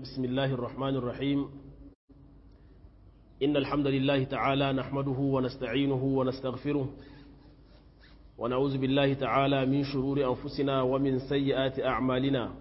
بسم الله الرحمن الرحيم إن الحمد لله تعالى نحمده ونستعينه ونستغفره ونعوذ بالله تعالى من شرور أنفسنا ومن سيئات أعمالنا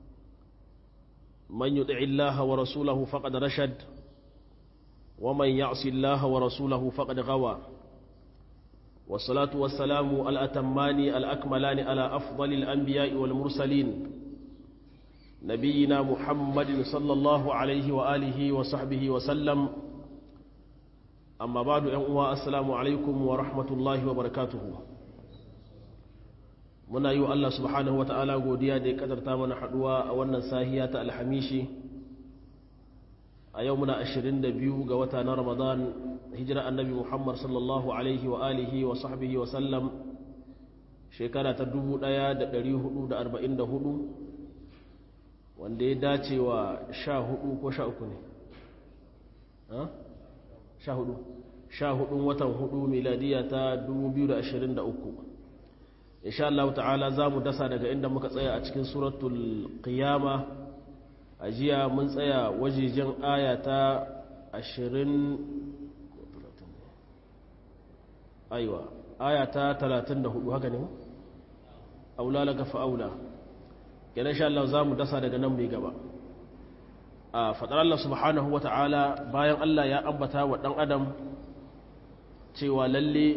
من يطع الله ورسوله فقد رشد ومن يعص الله ورسوله فقد غوى والصلاة والسلام الأتمان الأكملان على أفضل الأنبياء والمرسلين نبينا محمد صلى الله عليه وآله وصحبه وسلم أما بعد أنواء السلام عليكم ورحمة الله وبركاته muna yi wa Allah subhanahu wa ta'ala godiya da ya kadarta mana haduwa a wannan sahiya ta alhamishi a yau muna 22 ga wata na ramadan hijira annabi muhammad sallallahu alaihi wa alihi wa sahbihi wa sallam shekara ta 1444 wanda ya dace wa 14 ko 13 ne? 14 14 watan 4 miladiya ta 2023 insha Allah ta'ala za mu dasa daga inda muka tsaya a cikin suratul qiyama a jiya mun tsaya wajejen aya ta 20 aiwa aya ta 34 haka ne aula laka fa'aula kenan insha Allah za mu dasa daga nan mai gaba a fadar Allah subhanahu wa ta'ala bayan Allah ya ambata wa dan adam cewa lalle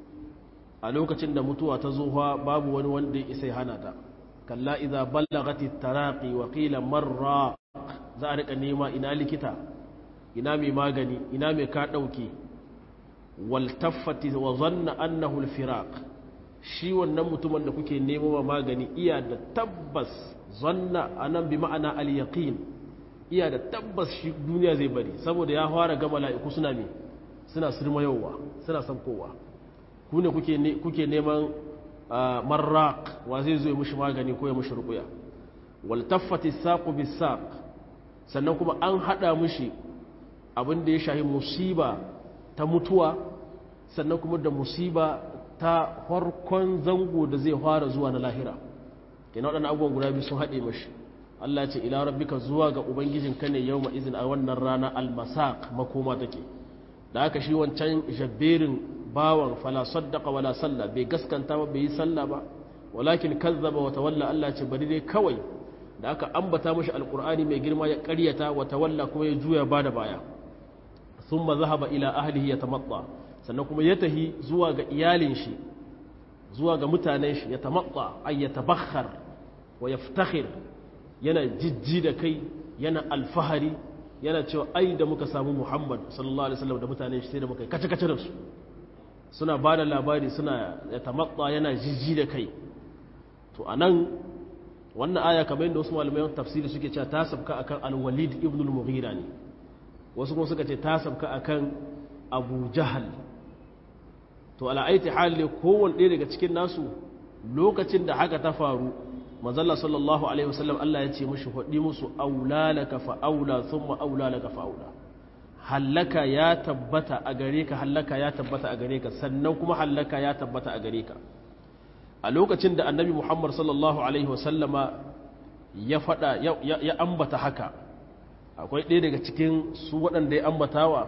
a lokacin da mutuwa ta zuwa babu wani wanda ya isa hana ta kalla idza ballagati taraqi wa qila marra za a rika nema ina likita ina mai magani ina mai ka dauke wal taffati wa zanna annahu al firaq shi wannan mutumin da kuke nemo magani iya da tabbas zanna anan bi ma'ana al yaqin iya da tabbas shi duniya zai bari saboda ya fara ga mala'iku suna me suna sirmayowa suna sankowa ku ne kuke neman marraq wa zai zo ya mushi magani ko ya mushi rukuya wal taffati saqu bis saq sannan kuma an hada mushi abin da ya shahi musiba ta mutuwa sannan kuma da musiba ta farkon zango da zai fara zuwa na lahira kenan waɗannan abubuwan guda biyu sun haɗe mashi Allah ya ce ila rabbika zuwa ga ubangijinka ne yawma izin a wannan rana al-masaq makoma take da haka shi wancan jabberin bawan fala saddaka wala salla bai gaskanta ba bai yi salla ba walakin kazzaba wa tawalla Allah ce bari dai kawai da aka ambata mashi alqur'ani mai girma ya ƙaryata wa tawalla kuma ya juya bada baya thumma zahaba ila ahlihi yatamatta sannan kuma ya tahi zuwa ga iyalin shi zuwa ga mutanen shi yatamatta ay yatabakhkhar wa yaftakhir yana jijji da kai yana alfahari yana cewa ai da muka samu Muhammad sallallahu alaihi wasallam da mutanen shi sai da muka kace kace da su suna ba da labari suna ya tamatsa yana jijji da kai to a nan wannan aya kamar yadda wasu malamai tafsiri suke cewa ta sabka akan al-walid ibn al-mughira ne wasu kuma suka ce ta sabka akan abu jahal to ala'aiti hali kowane ɗaya daga cikin nasu lokacin da haka ta faru mazalla sallallahu alaihi wasallam Allah ya ce mushi faɗi musu aulalaka fa aula thumma aulalaka fa aula hallaka ya tabbata a gare ka hallaka ya tabbata a gare ka sannan kuma hallaka ya tabbata a gare ka a lokacin da annabi muhammad sallallahu alaihi wasallama ya fada ya ambata haka akwai ɗaya daga cikin su waɗanda ya ambatawa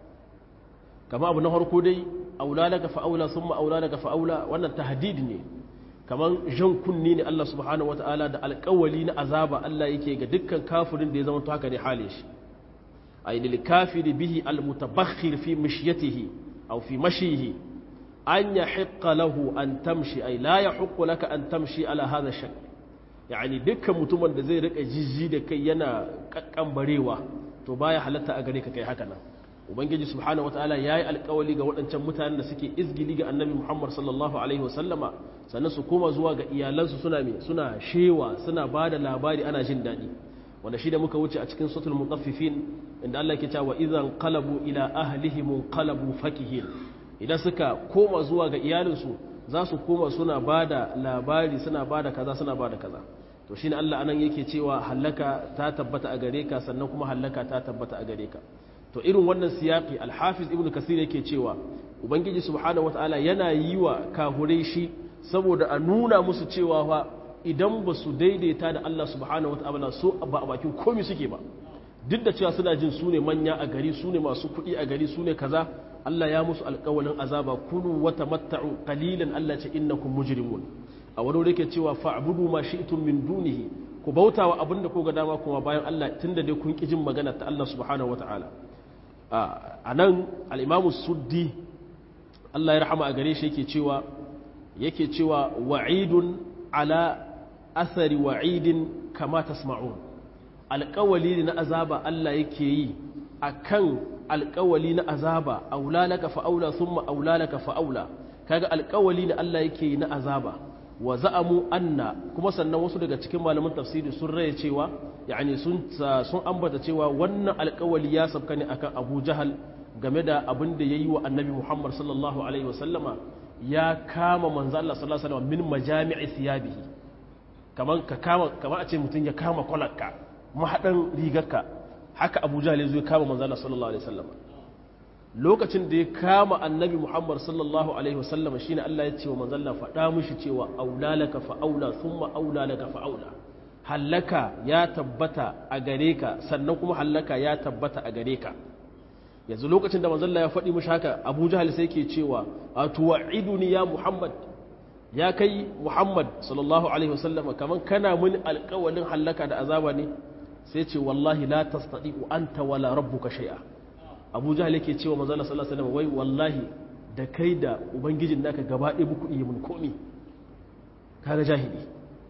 kama abu na harko dai aula daga fa'aula sun ma'aula daga fa'aula wannan tahdid ne kamar jan kunni ne Allah subhanahu wata'ala da alƙawali na azaba Allah yake ga dukkan kafirin da ya zama to haka ne halin shi أي للكافر به المتبخر في مشيته أو في مشيه أن يحق له أن تمشي أي لا يحق لك أن تمشي على هذا الشكل يعني دكا متمن da zai rika jijji da kai yana kakkambarewa to baya halatta a gare ka kai haka nan ubangiji subhanahu wataala yayi alƙawali ga waɗancan mutanen da suke izgili ga annabi Muhammad sallallahu alaihi wasallama sannan su koma zuwa ga iyalansu suna me suna shewa suna bada labari ana jin daɗi wanda shi da muka wuce a cikin sutul mutaffifin inda Allah ke cewa idan qalabu ila ahlihim qalabu fakihin idan suka koma zuwa ga iyalinsu za su koma suna bada labari suna bada kaza suna bada kaza to shine Allah anan yake cewa hallaka ta tabbata a gare ka sannan kuma hallaka ta tabbata a gare ka to irin wannan siyaqi al-hafiz ibn kasir yake cewa ubangiji subhanahu wataala yana yi wa kahurai shi saboda a nuna musu cewa fa idan ba su daidaita da Allah subhanahu wata'ala so ba a bakin komi suke ba duk da cewa suna jin su ne manya a gari su ne masu kuɗi a gari su ne kaza Allah ya musu alƙawalin azaba kulu wa tamatta'u qalilan Allah ce innakum mujrimun a wani wuri ke cewa fa'budu ma shi'tum min dunihi ku bauta wa abinda ko ga dama kuma bayan Allah tunda dai kun ki jin magana ta Allah subhanahu wata'ala a nan al-Imam Suddi Allah ya rahama a gare shi yake cewa yake cewa wa'idun ala athari wa'idin kama tasma'un alƙawali na azaba Allah yake yi akan alƙawali na azaba aulalaka fa'aula thumma aulalaka fa'aula kaga alƙawali ne Allah yake yi na azaba wa za'amu anna kuma sannan wasu daga cikin malaman tafsiri sun raye cewa yani sun sun ambata cewa wannan alƙawali ya sabka ne akan Abu Jahal game da abin da yayi wa Annabi Muhammad sallallahu alaihi wasallama ya kama manzo Allah sallallahu alaihi wasallam min majami'i thiyabihi kaman ka kama kaman a ce mutun ya kama kwalarka mahadan rigarka haka Abu Jahl zai kama manzo Allah sallallahu alaihi wasallam lokacin da ya kama Annabi Muhammad sallallahu alaihi wasallam shine Allah ya ce wa manzo Allah faɗa mishi cewa aulalaka fa aula thumma aulalaka fa aula hallaka ya tabbata a gare ka sannan kuma hallaka ya tabbata a gare ka yanzu lokacin da manzalla ya faɗi mashi haka abu jahal sai ke cewa a tuwa'iduni ya muhammad ya kai muhammad sallallahu alaihi wasallam kamar kana mini alƙawalin hallaka da azaba ne sai ce wallahi la tastati'u anta wala rabbuka shay'a abu jahal yake cewa manzalla sallallahu alaihi wasallam wai wallahi da kai da ubangijin naka gaba ɗaya muku iya mun komi kaga jahili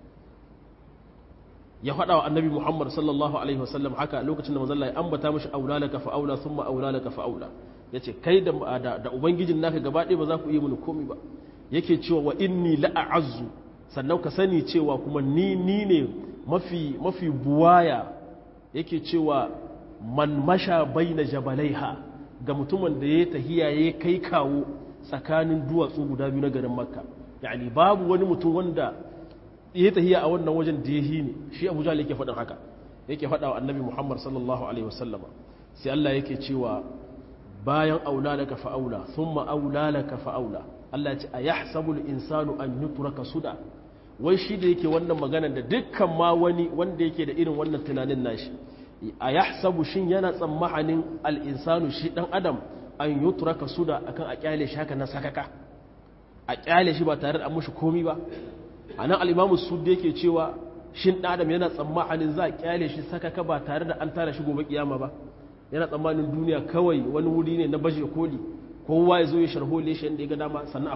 ya faɗa wa annabi Muhammad sallallahu alaihi wasallam haka lokacin da manzon ya ambata mishi aulalaka fa aula thumma aulalaka fa aula yace kai da da ubangijin naka gaba ɗaya ba za ku yi mini komai ba yake cewa wa inni la'azzu sannan ka sani cewa kuma ni ni ne mafi mafi buwaya yake cewa man masha baina jabalaiha ga mutumin da ya tahiya ya kai kawo tsakanin duwatsu guda biyu na garin makka yani babu wani mutum wanda ya tahiya a wannan wajen da ya ne shi abu jahal yake faɗin haka yake faɗa wa annabi muhammad sallallahu alaihi wasallama sai allah yake cewa bayan aula laka fa'aula thumma aula laka fa'aula allah ce a yahsabu insanu an yutraka suda wai shi da yake wannan magana da dukkan ma wani wanda yake da irin wannan tunanin nashi a yahsabu shin yana tsammanin al-insanu shi dan adam an yutraka suda akan a kyale shi haka na sakaka a kyale shi ba tare da an mushi komi ba a nan alimamu su da yake cewa shin adam yana tsammanin za a kyale shi sakaka ba tare da an tara shi gobe kiyama ba yana tsammanin duniya kawai wani wuri ne na baje koli kowa ya zo ya sharhole shi yadda ya ga dama sannan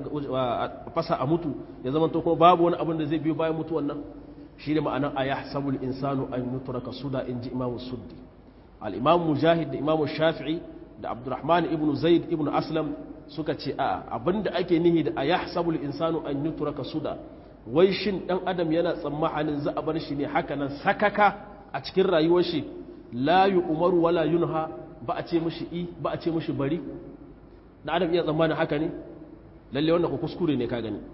a fasa a mutu ya zama to kuma babu wani abin da zai biyo bayan mutuwan nan shi ne ma'anar a yahsabul insanu an yutraka suda in ji imamu suddi al-imamu mujahid da imamu shafi'i da abdurrahman ibn zaid ibn aslam suka ce a abinda ake nihi da a yahsabul insanu an yutraka suda wai shin dan adam yana tsammanin za a bar shi ne haka nan sakaka a cikin rayuwar shi la umaru wala yunha ba a ce mishi i ba a ce mishi bari dan adam iya tsammanin haka ne lalle wannan ku kuskure ne ka gani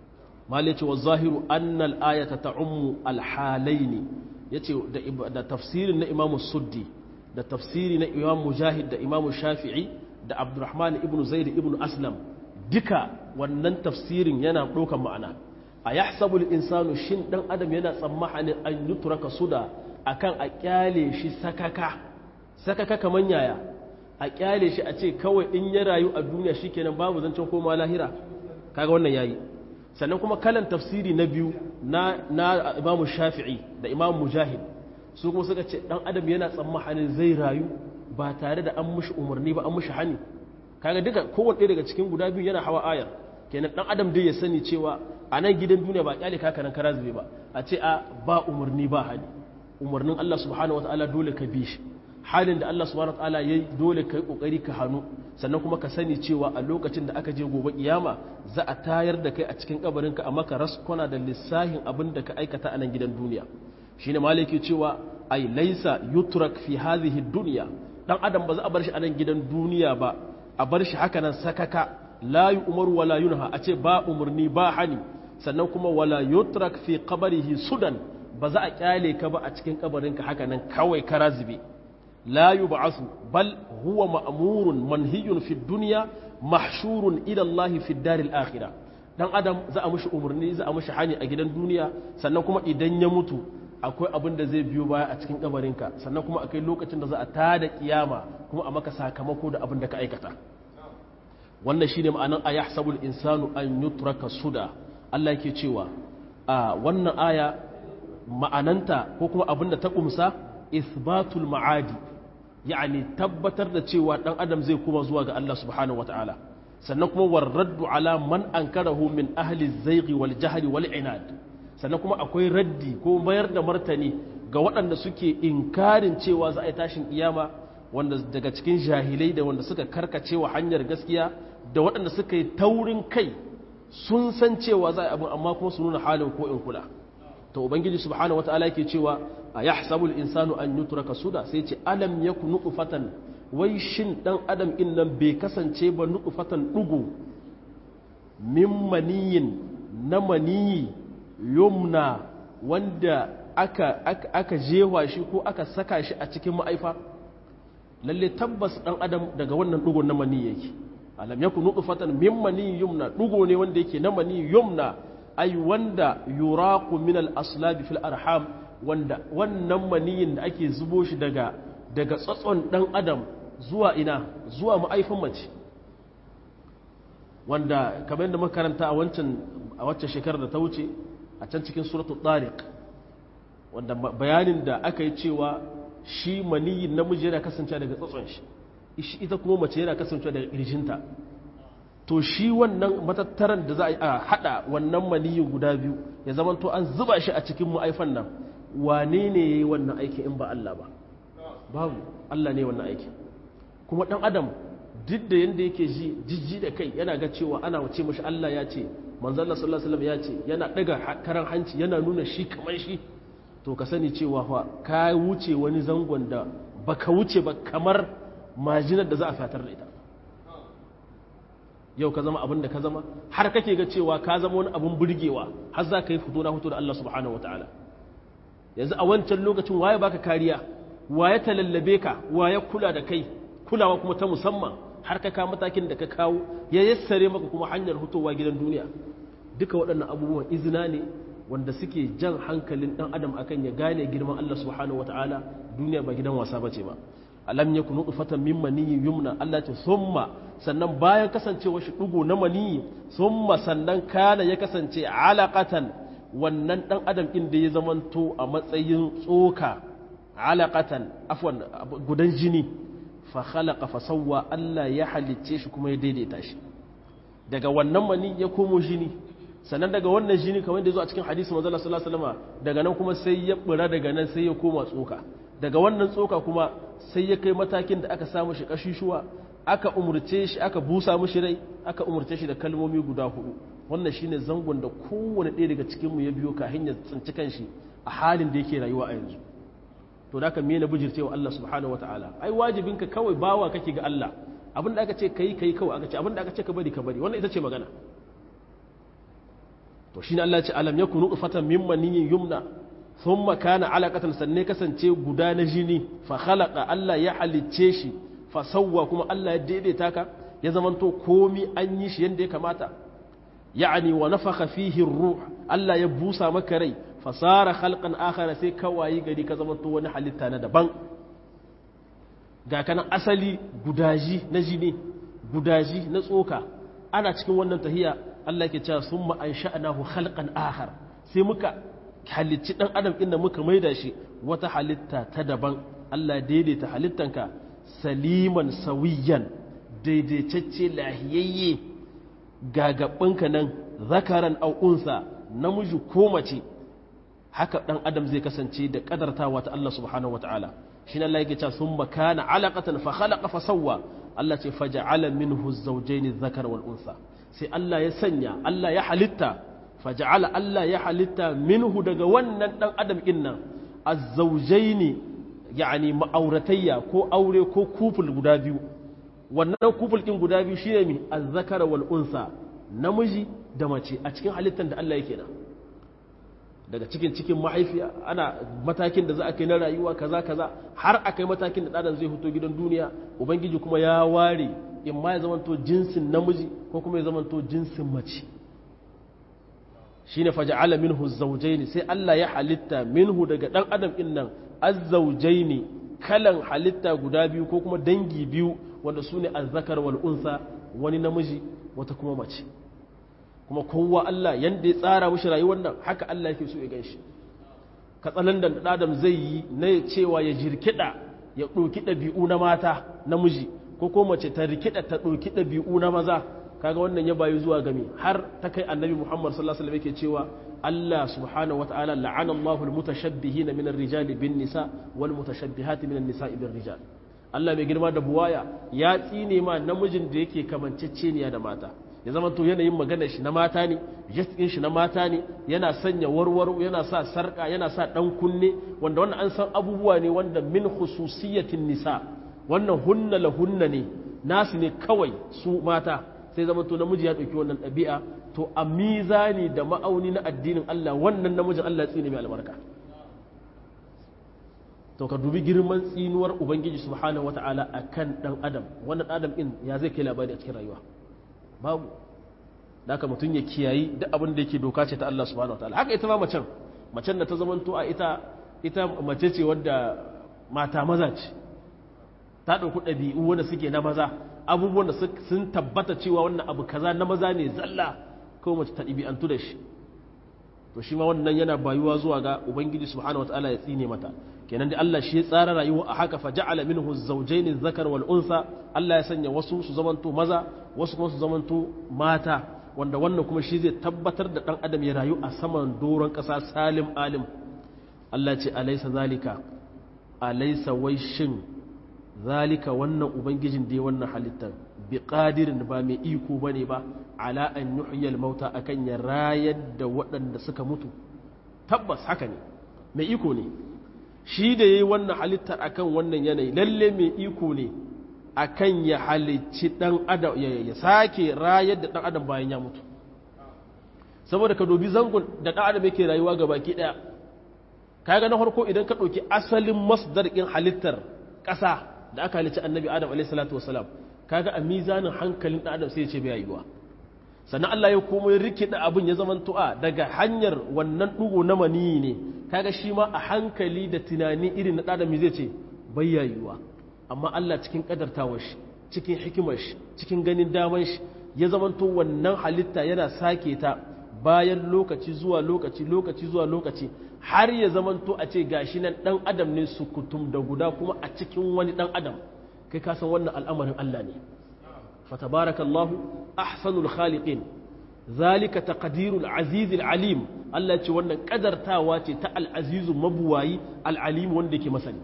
mal yace wa zahiru anna al ayata ta'ummu al halaini yace da tafsirin na imamu suddi da tafsiri na imam mujahid da imamu shafi'i da abdurrahman ibn zaid ibn aslam duka wannan tafsirin yana ɗaukan ma'ana a yahsabul insanu shin dan adam yana tsammanin an yutraka suda akan a kyale shi sakaka sakaka kaman yaya a kyale shi a ce kawai in ya rayu a duniya shikenan babu zancen koma lahira kaga wannan yayi sannan kuma kalan tafsiri na biyu na na imam shafi'i da imam mujahid su kuma suka ce dan adam yana tsammanin zai rayu ba tare da an mushi umarni ba an mushi hani kaga duka kowanne daga cikin guda biyu yana hawa ayar kenan dan adam dai ya sani cewa a nan gidan duniya ba kyale ka nan kara zube ba a ce a ba umarni ba hani umarnin Allah subhanahu wataala dole ka bi shi halin da Allah subhanahu wataala yayi dole ka yi kokari ka hannu sannan kuma ka sani cewa a lokacin da aka je gobe kiyama za a tayar da kai a cikin kabarinka a maka raskona da lissahin abin da ka aikata a nan gidan duniya shine maliki cewa ai laisa yutrak fi hadhihi dunya dan adam ba za a bar shi a nan gidan duniya ba a bar shi haka nan sakaka la umaru wala yunha a ce ba umarni ba hani sannan kuma wala yutrak fi qabrihi sudan ba za a kyale ka ba a cikin kabarinka haka nan kawai kara zube la yub'asu bal huwa ma'murun manhiyun fi dunya mahshurun ila Allah fi daril akhirah dan adam za a mushi umarni za a mushi hani a gidan duniya sannan kuma idan ya mutu akwai abin da zai biyo baya a cikin kabarinka sannan kuma akwai lokacin da za a tada kiyama kuma a maka sakamako da abin da ka aikata wannan shine ma'anan ayahsabul insanu an yutraka suda Allah yake cewa a wannan aya ma'ananta ko kuma abin da ta kumsa isbatul ma'adi yani tabbatar da cewa dan adam zai kuma zuwa ga Allah subhanahu wataala sannan kuma warraddu ala man ankarahu min ahli zaighi wal jahli wal inad sannan kuma akwai raddi ko mayar da martani ga waɗanda suke inkarin cewa za a yi tashin kiyama wanda daga cikin jahilai da wanda suka karkace wa hanyar gaskiya da waɗanda suka yi taurin kai sun san cewa za a yi abin amma kuma su nuna halin ko in kula to ubangiji subhanahu wataala yake cewa a yahsabul insanu an yutraka suda sai ce alam yakun nutfatan wai shin dan adam in nan bai kasance ba nutfatan dugu min maniyin na maniyi yumna wanda aka aka, aka jewa shi ko aka saka shi a cikin ma'aifa lalle tabbas dan adam daga wannan dugun na maniyi yake alam yakun nutfatan min maniyin yumna dugo ne wanda yake na maniyi yumna ai wanda yuraqu min al-aslab fil arham wanda wannan maniyin da ake zubo shi daga daga tsatson dan adam zuwa ina zuwa ma'aifin mace wanda kamar yadda makaranta a wancan a wacce shekarar da ta wuce a can cikin suratul tariq wanda bayanin da aka yi cewa shi maniyin namiji yana kasancewa daga tsatson shi ita kuma mace yana kasancewa daga kirjinta to shi wannan matattaran da za a hada wannan maniyin guda biyu ya zama to an zuba shi a cikin ma'aifan nan wane ne ya yi wannan aiki in ba Allah ba babu Allah ne wannan aiki kuma dan adam duk da yanda yake ji jijji da kai yana ga cewa ana wace mashi Allah ya ce manzon Allah sallallahu alaihi wasallam ya ce yana daga karan hanci yana nuna shi kamar shi to ka sani cewa fa ka wuce wani zangon da baka wuce ba kamar majinar da za a fatar da ita yau ka zama abin da ka zama har kake ga cewa ka zama wani abin burgewa har za ka yi fito na fito da Allah subhanahu wataala yanzu a wancan lokacin waye baka kariya waye talallabe ka waye kula da kai kulawa kuma ta musamman har ka kawo matakin da ka kawo ya yassare maka kuma hanyar hutowa gidan duniya duka waɗannan abubuwan izina ne wanda suke jan hankalin ɗan adam akan ya gane girman Allah subhanahu wataala duniya ba gidan wasa bace ba alam yakunu nutfatan min maniyyin yumna Allah ce summa sannan bayan kasancewa shi dugo na maniyyi summa sannan kana ya kasance alaqatan wannan dan adam din da ya zamanto a matsayin tsoka alaqatan afwan gudan jini fa khalaqa fa sawwa Allah ya halicce shi kuma ya daidaita shi daga wannan mani ya komo jini sannan daga wannan jini kamar da zo a cikin hadisi manzo Allah sallallahu alaihi wasallam daga nan kuma sai ya bura daga nan sai ya koma tsoka daga wannan tsoka kuma sai ya kai matakin da aka samu shi kashishuwa aka umurce shi aka busa mishi rai aka umurce shi da kalmomi guda hudu wannan shine zangon da kowane ɗaya daga cikin mu ya biyo kafin ya tsinci kanshi a halin da yake rayuwa a yanzu to da ka me na bijircewa Allah subhanahu wataala ai wajibinka kawai bawa kake ga Allah abin da aka ce kai kai kawai aka ce abin da aka ce ka bari ka bari wannan ita ce magana to shine Allah ya ce alam yakunu nutfatan min maniyyin yumna thumma kana alaqatan sanne kasance guda na jini fa khalaqa Allah ya halicce shi fa sawwa kuma Allah ya daidaita ka ya zamanto komi an yi shi yanda ya kamata ya'ani wa nafakha fihi ruh Allah ya busa maka rai fasara khalqan akhara sai kawayi gari ka zamanto wani halitta na daban ga kanan asali gudaji na jini gudaji na tsoka ana cikin wannan tahiya Allah ke cewa summa ansha'nahu khalqan akhar sai muka halicci dan adam inda muka maida shi wata halitta ta daban Allah daidaita halittanka saliman sawiyan daidaitacce lahiyayye gagabinka nan zakaran au unsa namiji ko mace haka dan adam zai kasance da kadartawa ta Allah subhanahu wataala shi ne Allah yake cewa summa kana alaqatan fa khalaqa fa sawwa Allah ce faja'ala minhu az-zawjayn adh-dhakara wal unsa sai Allah ya sanya Allah ya halitta faja'ala Allah ya halitta minhu daga wannan dan adam din nan az-zawjayn yani ma'auratayya ko aure ko kuful guda biyu wannan kuful din guda biyu shine mi az-zakara wal unsa namiji da mace a cikin halittar da Allah yake nan daga cikin cikin mahaifiya ana matakin da za a kai na rayuwa kaza kaza har a kai matakin da ɗadan zai fito gidan duniya ubangiji kuma ya ware in ma ya zamanto jinsin namiji ko kuma ya zamanto jinsin mace shine faja'ala minhu zawjayn sai Allah ya halitta minhu daga dan adam din nan azzawjayn kalan halitta guda biyu ko kuma dangi biyu wanda sune azzakar wal unsa wani namiji wata kuma mace kuma kowa Allah yanda ya tsara mishi rayuwar nan haka Allah yake so ya ganshi katsalan da adam zai yi na cewa ya jirkida ya ɗauki ɗabi'u na mata namiji ko ko mace ta rikida ta ɗauki ɗabi'u na maza kaga wannan ya bayu zuwa gami har ta kai annabi Muhammad sallallahu alaihi wasallam yake cewa Allah subhanahu wataala la'ana Allahu al-mutashabbihina min ar-rijali bin nisa wal mutashabbihati min an-nisa'i bir rijal Allah mai girma da buwaya ya tsine ma namijin da yake kamanceceniya da mata ya zama to yanayin maganar shi na mata ne jaskin shi na mata ne yana sanya warwaro yana sa sarka yana sa dan kunne wanda wannan an san abubuwa ne wanda min khususiyatin nisa wannan hunna la hunna ne nasu ne kawai su mata sai zama to namiji ya dauki wannan ɗabi'a to a mizani da ma'auni na addinin Allah wannan namijin Allah tsine mai albarka to ka dubi girman tsinuwar ubangiji subhanahu wata'ala akan dan adam wannan adam din ya zai kai labari a cikin rayuwa babu da haka mutum ya kiyayi duk abin da yake doka ce ta Allah subhanahu wataala haka ita ma macen macen da ta zamanto a ita ita mace ce wadda mata maza ce ta ɗauki ɗabi'u wanda suke na maza abubuwan da sun tabbata cewa wannan abu kaza na maza ne zalla kawai mace ta ɗabi'antu da shi to shi ma wannan yana bayuwa zuwa ga ubangiji subhanahu wataala ya tsine mata kenan da Allah shi ya tsara rayuwa a haka fa ja'ala minhu zawjayn zakar wal unsa Allah ya sanya wasu su zamanto maza wasu kuma su zamanto mata wanda wannan kuma shi zai tabbatar da dan adam ya rayu a saman doron kasa salim alim Allah ce alaysa zalika alaysa wai shin zalika wannan ubangijin da ya wannan halittar bi qadirin ba mai iko bane ba ala an yuhyal mauta akan ya rayar da waɗanda suka mutu tabbas haka ne mai iko ne shi da ya yi wannan halittar akan wannan yanayi lalle mai iko ne akan ya halicci dan adam ya sake rayar da dan adam bayan ya mutu saboda ka dobi zangon da dan adam yake rayuwa ga baki daya kaga na farko idan ka ɗauki asalin masdar ɗin halittar ƙasa da aka halicci annabi adam alaihi salatu wasalam kaga a mizanin hankalin dan adam sai ya ce bai yiwa sannan Allah ya komo ya rikida abin ya zaman tu'a daga hanyar wannan ɗugo na maniyi ne kaga shi ma a hankali da tunani irin na ɗadami zai ce bayyayuwa amma Allah cikin ƙadartawar shi cikin hikimar shi cikin ganin daman shi ya zamanto wannan halitta yana sake ta bayan lokaci zuwa lokaci lokaci zuwa lokaci har ya zamanto a ce gashi nan ɗan adam ne su kutum da guda kuma a cikin wani ɗan adam kai ka san wannan al'amarin Allah ne فتبارك الله أحسن الخالقين ذلك تقدير العزيز العليم الله ce wannan kadartawa ce ta al'azizu mabuwayi al'alim wanda yake masani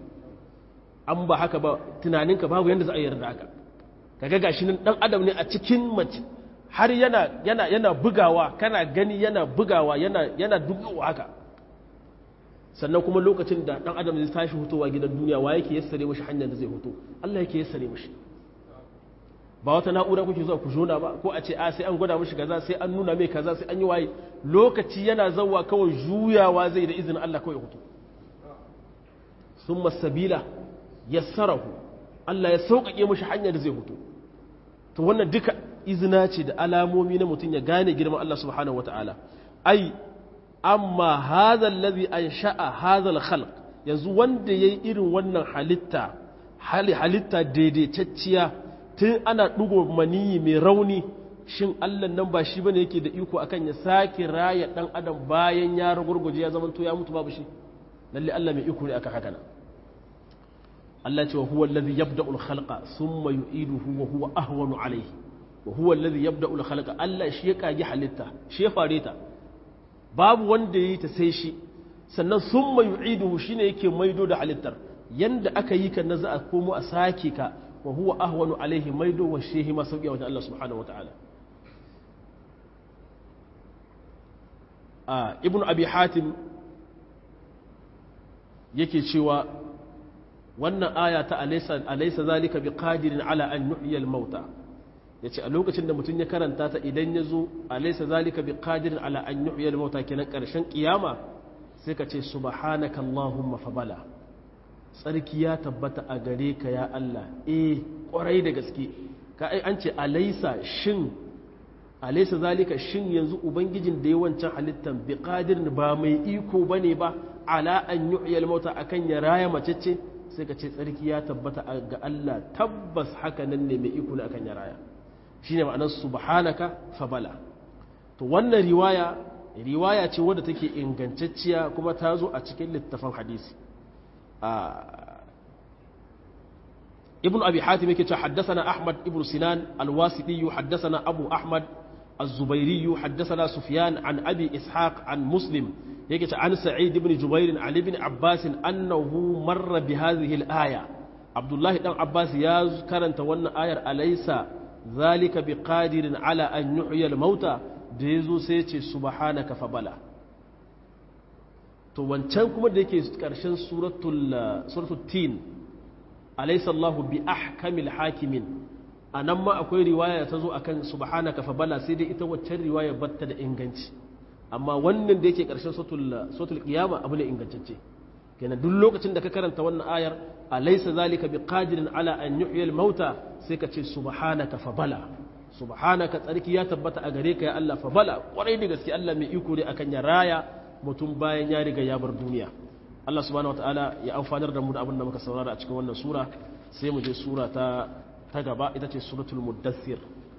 an ba haka ba tunaninka babu yadda za a yarda haka kaga gashi nan dan adam ne a cikin mace har yana yana yana bugawa kana gani yana bugawa yana yana dugawa haka sannan kuma lokacin da dan adam zai tashi hutowa gidan duniya wa yake yassare mashi hanyar da zai huto Allah yake yassare mashi ba wata na'ura kuke zuwa ku jona ba ko a ce a sai an gwada mishi kaza sai an nuna mai kaza sai an yi waye lokaci yana zawwa kawai juyawa zai da izinin Allah kawai hutu summa sabila yassarahu Allah ya sauƙaƙe mishi hanyar da zai hutu to wannan duka izina ce da alamomi na mutum ya gane girman Allah subhanahu wataala ai amma hadha allazi ansha'a hadha al-khalq yanzu wanda yayi irin wannan halitta hali halitta daidaitacciya tun ana ɗugo maniyi mai rauni shin allah nan ba shi bane yake da iko akan ya sake raya ɗan adam bayan ya ragurguje ya zama to ya mutu babu shi lalle allah mai iko ne aka haka nan allah ce wa huwa allazi yabda'u al-khalqa thumma yu'iduhu wa huwa ahwanu alayhi wa huwa allazi yabda'u al-khalqa allah shi ya kage halitta shi ya fare ta babu wanda yayi ta sai shi sannan thumma yu'iduhu shine yake maido da halittar yanda aka yi ka na za a komo a sake ka wa huwa ahwanu alaihi maido wa shehi ma sauƙi wajen Allah subhanahu wa ta'ala a ibn abi hatim yake cewa wannan aya ta alaisa zalika bi qadirin ala an yuhyi al mauta yace a lokacin da mutum ya karanta ta idan ya zo alaisa zalika bi qadirin ala an yuhyi al mauta kenan karshen kiyama sai ka ce subhanaka allahumma fa bala tsarki ya tabbata a gare ka ya Allah eh kwarai da gaske ka ai an ce alaisa shin alaysa zalika shin yanzu ubangijin da ya wancan halittan bi qadirin ba mai iko bane ba ala an yu'ya al-mauta akan ya raya macece sai ka ce tsarki ya tabbata ga Allah tabbas haka nan ne mai iko ne akan ya raya shine ma'anar subhanaka fa bala to wannan riwaya riwaya ce wadda take ingantacciya kuma ta zo a cikin littafin hadisi ibn abi hatim yake cewa haddathana ahmad ibn sinan al-wasiti haddathana abu ahmad الزبيري حدثنا سفيان عن أبي إسحاق عن مسلم يكت عن سعيد بن جبير عن ابن عباس أنه مر بهذه الآية عبد الله بن عباس يا كرنت وانا آية أليس ذلك بقادر على أن يحيي الموتى ديزو سيتي سبحانك فبلا to wancan kuma da yake ƙarshen suratul tin alaysa Allahu bi ahkamil hakimin a nan ma akwai riwaya ta zo a kan subhanaka fa bala sai dai ita waccan riwaya batta da inganci amma wannan da yake ƙarshen sotul qiyama abu ne ingantacce kenan duk lokacin da ka karanta wannan ayar alaysa zalika biqadirin ala an yuhyi al-mauta sai ka ce subhanaka fa bala subhanaka tsarki ya tabbata a gare ka ya Allah fa bala kwarai da gaske Allah mai iko ne akan ya raya mutum bayan ya riga ya bar duniya Allah subhanahu wataala ya amfanar da mu da abin da muka saurara a cikin wannan sura sai mu je sura ta ta gaba ita ce suratul muddathir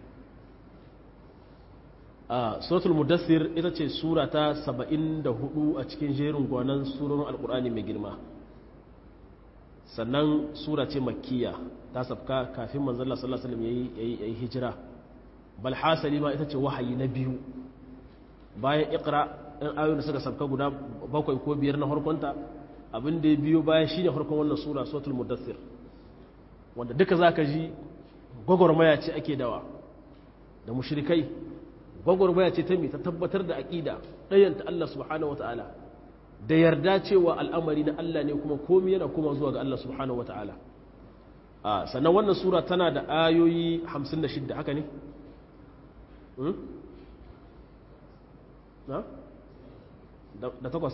a suratul muddathir ita ce sura ta 74 a cikin jerin gwanan surorin alkur'ani mai girma sannan sura ce makkiya ta sabka kafin manzon Allah sallallahu alaihi wasallam yayi yayi hijira bal hasali ma ita ce wahayi na biyu bayan iqra in ayoyin da suka sabka guda bakwai ko biyar na harkonta abin da ya biyo bayan shine harkon wannan sura suratul muddathir wanda duka za ka ji gwagwarmaya ce ake dawa da mushrikai gwagwarmaya ce ta mai ta tabbatar da aƙida ɗayanta Allah subhanahu wa ta'ala da yarda cewa al'amari na Allah ne kuma komi yana kuma zuwa ga Allah subhanahu wa ta'ala sannan wannan sura tana da ayoyi 56 haka ne? da takwas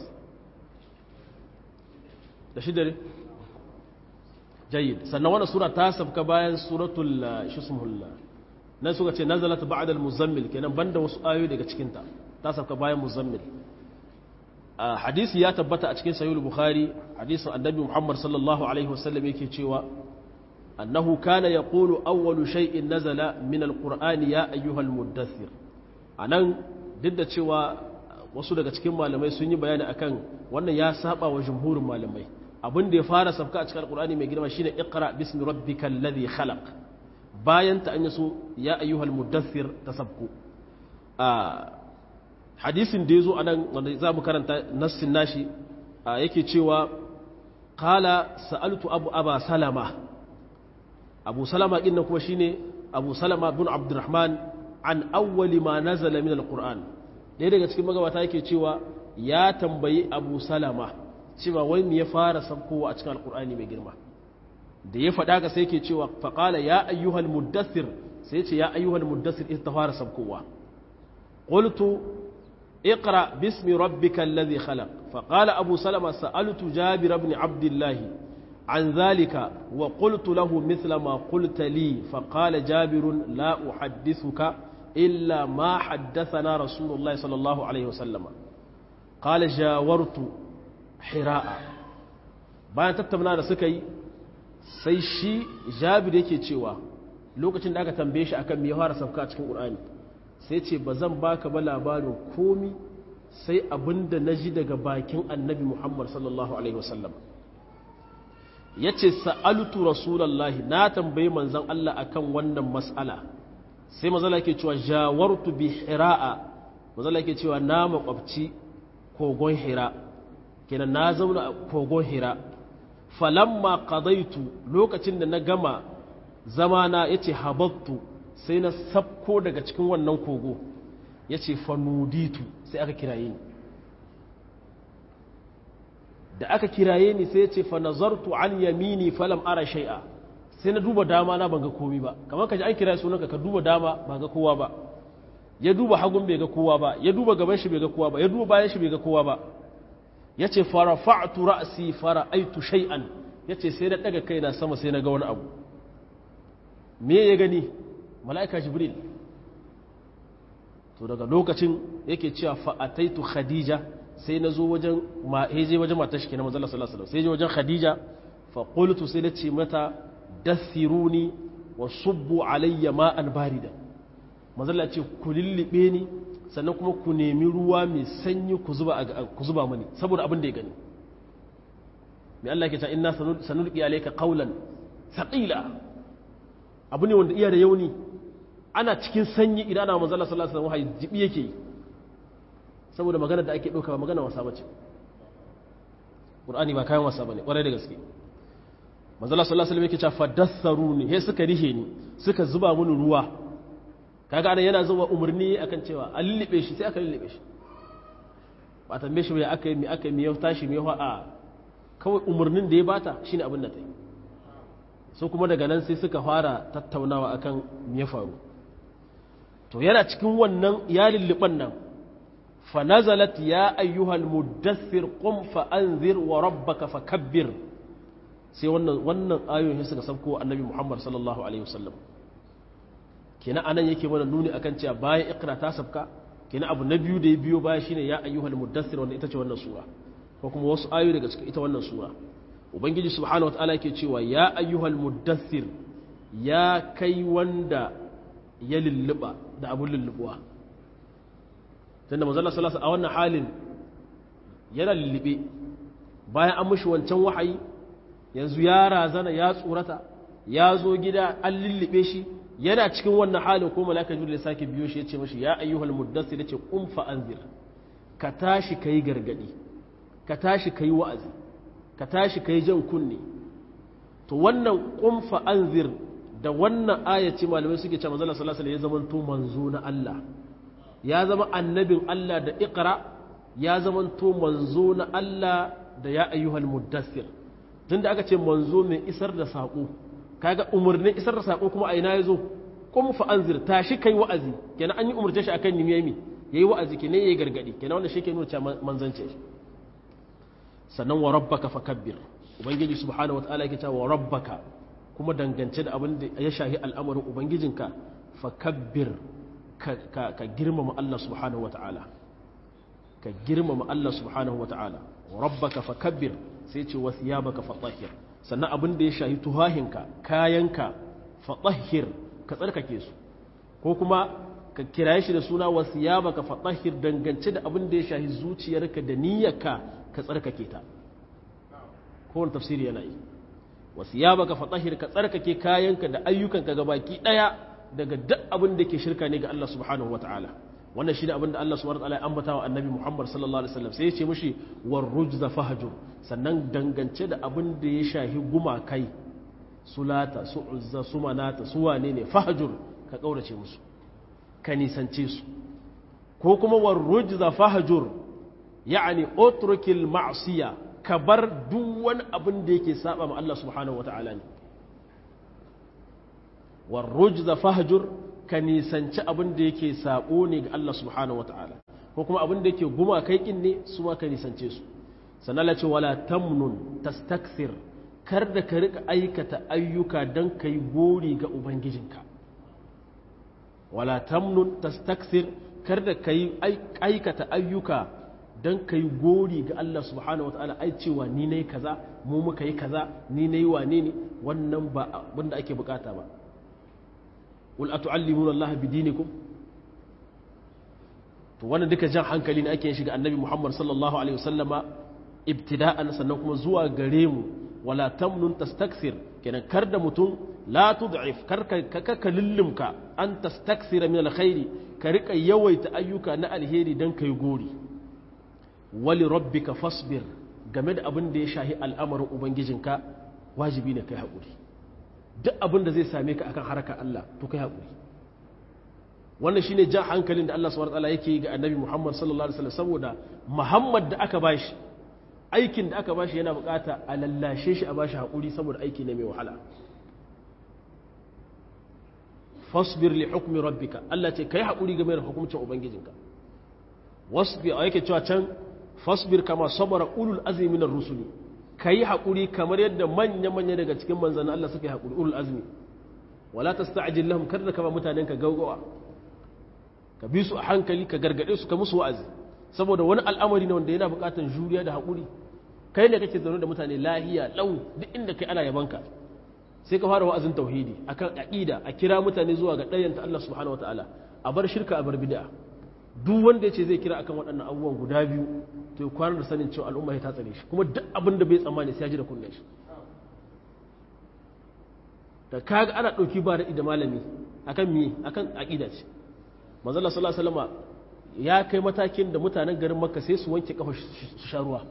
da shida ne? jayyid sannan wannan sura ta sabka bayan suratul shismul nan suka ce nazalat ba'da al-muzammil kenan banda wasu ayoyi daga cikin ta ta sabka bayan muzammil hadisi ya tabbata a cikin sahih bukhari hadisin annabi muhammad sallallahu alaihi wasallam yake cewa annahu kana yaqulu awwalu shay'in nazala min al-qur'ani ya ayyuhal muddathir anan duk da cewa wasu daga cikin malamai sun yi bayani akan wannan ya saba wa jumhurin malamai abin da ya fara sabka a cikin alkur'ani mai girma shine iqra bismi rabbikal ladhi khalaq bayan ta an yaso ya ayyuhal mudaththir tasabku a hadisin da yazo anan wanda zamu karanta nassin nashi yake cewa qala sa'altu abu aba salama abu salama din kuma shine abu salama bin abdurrahman an awwali ma nazala min alquran dai daga cikin magabata yake cewa ya tambayi abu salama cewa wai me ya fara sabkowa a cikin alkur'ani mai girma da ya faɗa ka sai ke cewa faƙala ya ayyuhal muddathir sai ce ya ayyuhal muddathir ita ta fara sabkowa qultu iqra bismi rabbika alladhi khalaq faqala abu salama sa'altu jabir ibn abdullah عن ذلك وقلت له مثل ما قلت لي فقال جابر لا أحدثك إلا ما حدثنا رسول الله صلى الله عليه وسلم قال جاورت hira'a bayan tattauna da suka yi sai shi jabir yake cewa lokacin da aka tambaye shi akan me fara sauka a cikin qur'ani sai ce ba zan baka ba labarin komi sai abinda na ji daga bakin annabi muhammad sallallahu alaihi wasallam ya ce sa'alutu rasulallahi na tambayi manzan Allah akan wannan mas'ala sai mazala ke cewa jawartu bi hira'a mazala ke cewa na makwabci kogon hira kenan na zauna a kogon hira falamma qadaitu lokacin da na gama zamana yace habattu sai na sabko daga cikin wannan kogo yace fanuditu sai aka kiraye ni da aka kiraye ni sai yace fa nazartu an yamini falam ara shay'a sai na duba dama na ban ga komai ba kamar kaji an kiraye sunanka ka duba dama ba ga kowa ba ya duba hagun bai ga kowa ba ya duba gaban shi bai ga kowa ba ya duba bayan shi bai ga kowa ba ya ce farafa'atu ra'asi fara'aitu shay'an ya ce sai na daga kaina sama sai na ga wani abu me ya gani mala'ika jibril to daga lokacin yake cewa fa'ataitu khadija sai na zo wajen je wajen matar shi kenan manzo Allah sallallahu alaihi wasallam sai je wajen khadija fa qultu sai na ce mata dathiruni wa subbu alayya ma'an barida manzo Allah ce ku lillibe ni sannan kuma ku nemi ruwa mai sanyi ku zuba ku zuba mani saboda abin da ya gani mai Allah ke ta inna sanulqi alayka qawlan thaqila abu ne wanda iya da yauni ana cikin sanyi idan ana manzo Allah sallallahu alaihi wasallam wahayi jibi yake yi saboda magana da ake ɗauka ba magana wasa bace Qur'ani ba kayan wasa bane ƙwarai da gaske manzala sallallahu alaihi wasallam yake cewa fadassaruni he suka rihe ni suka zuba mini ruwa kaga anan yana zuwa umarni akan cewa a lullube shi sai aka lullube shi ba tambaye shi me aka yi me aka yi me ya tashi me ya a kawai umarnin da ya bata shine abin da ta yi so kuma daga nan sai suka fara tattaunawa akan me ya faru to yana cikin wannan ya lulluban nan فنزلت يا أيها المدثر قم فأنذر وربك فكبر sai wannan wannan ayoyin suka sauko annabi Muhammad sallallahu alaihi wasallam kina anan yake mana nuni akan cewa bayan ikra ta sabka kina abu na biyu da ya biyo baya shine ya ayyuhal muddathir wanda ita ce wannan sura ko kuma wasu ayoyi daga cikin ita wannan sura ubangiji subhanahu wataala yake cewa ya ayyuhal muddathir ya kai wanda ya lulluba da abun lullubuwa tunda manzala salasa a wannan halin yana lullube bayan an mushi wancan wahayi yanzu ya razana ya tsorata ya zo gida an lullube shi yana cikin wannan halin ko malaka jibril ya sake biyo shi ya ce mashi ya ayyuhal muddassir yace qum fa anzir ka tashi kai gargadi ka tashi kai wa'azi ka tashi kai jan kunne to wannan qum fa anzir da wannan ayaci malamai suke cewa manzala sallallahu alaihi wasallam ya zama to manzo na Allah ya zama annabin Allah da iqra ya zama to manzo na Allah da ya ayyuhal muddassir tunda aka ce manzo mai isar da sako kaga umarnin isar da sako kuma a ina yazo kuma fa anzir tashi kai wa'azi kenan an yi umarce shi akan nimiyami yayi wa'azi kenan yayi gargadi kenan wannan shi ke nuna cewa manzance shi sannan wa rabbaka fakabbir ubangiji subhanahu wataala yake cewa wa rabbaka kuma dangance da abin da ya shahi al'amarin ubangijinka fakabbir ka girmama Allah subhanahu wa ta'ala ka girmama Allah subhanahu wa ta'ala rabbaka fakabbir sai ce wasu ya baka fatahir sannan abin da ya shahi tuhahinka kayanka fatahir ka tsarkake su ko kuma ka kiraye shi da suna wasu ya baka fatahir dangance da abin da ya shahi zuciyarka da niyyarka ka tsarkake ta kowane tafsiri yana yi wasu ya baka fatahir ka tsarkake kayanka da ayyukanka gabaki ɗaya daga duk abin da ke shirka ne ga Allah subhanahu wa ta'ala wannan shi ne abin da Allah subhanahu wa ta'ala ya ambata wa annabi Muhammad sallallahu alaihi wasallam sai ya ce mushi war rujza fahjur sannan dangance da abin da ya shahi gumakai sulata su uzza su manata su wane ne fahjur ka kaurace musu ka nisance su ko kuma war rujza fahjur yani utrukil ma'siya ka bar duk wani abin da yake saba ma Allah subhanahu wa ta'ala ne warrujza fahjur ka nisanci abin da yake sabo ne ga Allah subhanahu wataala ko kuma abin da yake guma kai kin ne su ma ka nisance su sannan la ce wala tamnun tastakthir kar da ka rika aikata ayyuka dan kai gori ga ubangijinka wala tamnun tastakthir kar da kai aikata ayyuka dan kai gori ga Allah subhanahu wataala ai cewa ni nayi kaza mu muka yi kaza ni nayi wane ne wannan ba abin da ake bukata ba wal atu'allimuna Allah bidinikum to wannan duka jan hankali ne ake shiga annabi Muhammad sallallahu alaihi wasallama ibtida'an sannan kuma zuwa gare mu wala tamnun tastakthir kenan kar da mutum la tud'if kar ka ka lullumka an tastakthira min alkhairi ka rika yawaita ayyuka na alheri dan kai gori wali rabbika fasbir game da abin da ya shahi al'amarin ubangijinka wajibi ne kai haƙuri duk abin da zai same ka akan harkar Allah to kai haƙuri wannan shine jan hankalin da Allah subhanahu wataala yake ga Annabi Muhammad sallallahu alaihi wasallam saboda Muhammad da aka bashi aikin da aka bashi yana bukata a lallashe shi a bashi haƙuri saboda aiki ne mai wahala fasbir li hukmi rabbika Allah ce kai haƙuri game da hukuncin ubangijinka wasbir a yake cewa can fasbir kama sabara ulul azmi minar rusuli ka yi haƙuri kamar yadda manya-manya daga cikin manzannin Allah suka yi haƙuri ulul azmi wala ta sta'ajin lahum kar da kama mutanen ka gaugawa ka bi su a hankali ka gargade su ka musu wa'azi saboda wani al'amari ne wanda yana buƙatar juriya da haƙuri kai ne kake zaune da mutane lahiya lau duk inda kai ana yabanka sai ka fara wa'azin tauhidi akan aqida a kira mutane zuwa ga ɗayanta Allah subhanahu wataala a bar shirka a bar bid'a duk wanda yace zai kira akan waɗannan abubuwan guda biyu to ya kwana da sanin cewa al'umma ta tsare shi kuma duk abin da bai tsammani sai ya ji da kunnen shi da kaga ana ɗauki ba da malami akan mi akan aqida ce manzo Allah sallallahu alaihi wasallam ya kai matakin da mutanen garin Makka sai su wanke kafa su sha ruwa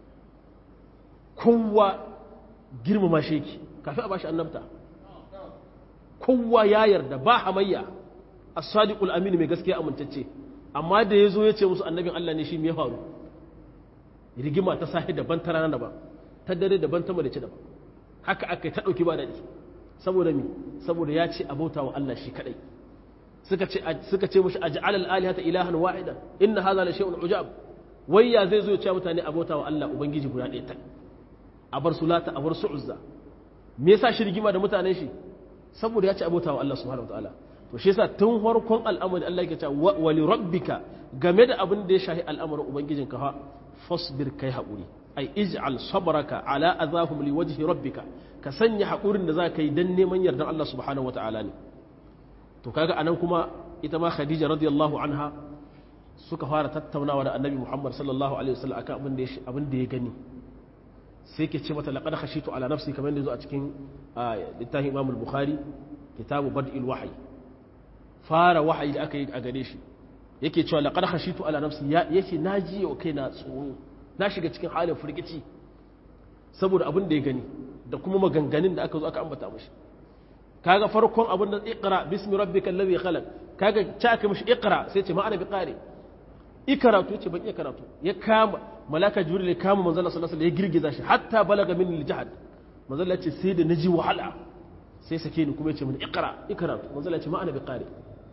kowa girmama shi yake kafin a bashi annabta kowa ya yarda ba hamayya as-sadiqul amin mai gaskiya amintacce amma da yazo ya ce musu annabin Allah ne shi me ya faru rigima ta sahi daban ta rana daban ta dare daban ta madace daban haka aka ta dauki ba dadi saboda mi saboda ya ce abauta wa Allah shi kadai suka ce suka ce mushi aj'al al-alihata ilahan wahidan inna hadha la shay'un ujab wayya zai zo ya ce mutane abauta wa Allah ubangiji guda ɗaya ta a bar sulata a bar su uzza me yasa shi rigima da mutanen shi saboda ya ci abota wa Allah subhanahu wataala to shi yasa tun farkon al'amari Allah yake cewa wa li rabbika game da abin da ya shahi al'amarin ubangijin ka fa fasbir kai haƙuri ai ij'al sabraka ala azahum li wajhi rabbika ka sanya haƙurin da zaka yi dan neman yardan Allah subhanahu wataala ne to kaga anan kuma ita ma Khadija radiyallahu anha suka fara tattaunawa da Annabi Muhammad sallallahu alaihi wasallam akan abin da abin da ya gani sai ke ce mata laqad khashitu ala nafsi kamar da zo a cikin littafin Imam al-Bukhari kitabu bad'il wahyi fara wahayi da aka yi a gare shi yake cewa laqad khashitu ala nafsi yake naji wa kaina tsoro na shiga cikin halin firgici saboda abin da ya gani da kuma maganganun da aka zo aka ambata mishi kaga farkon abin da iqra bismi rabbikal ladhi khalaq kaga ta aka mishi iqra sai ce ma'ana bi qari ikaratu ce ban iya karatu ya kama malaka jibril ya kama manzon Allah sallallahu alaihi wasallam ya girgiza shi hatta balaga min al-jahad manzon Allah ce sai da naji wahala sai sake ni kuma ya ce min iqra ikaratu manzon Allah ce ma'ana bi qari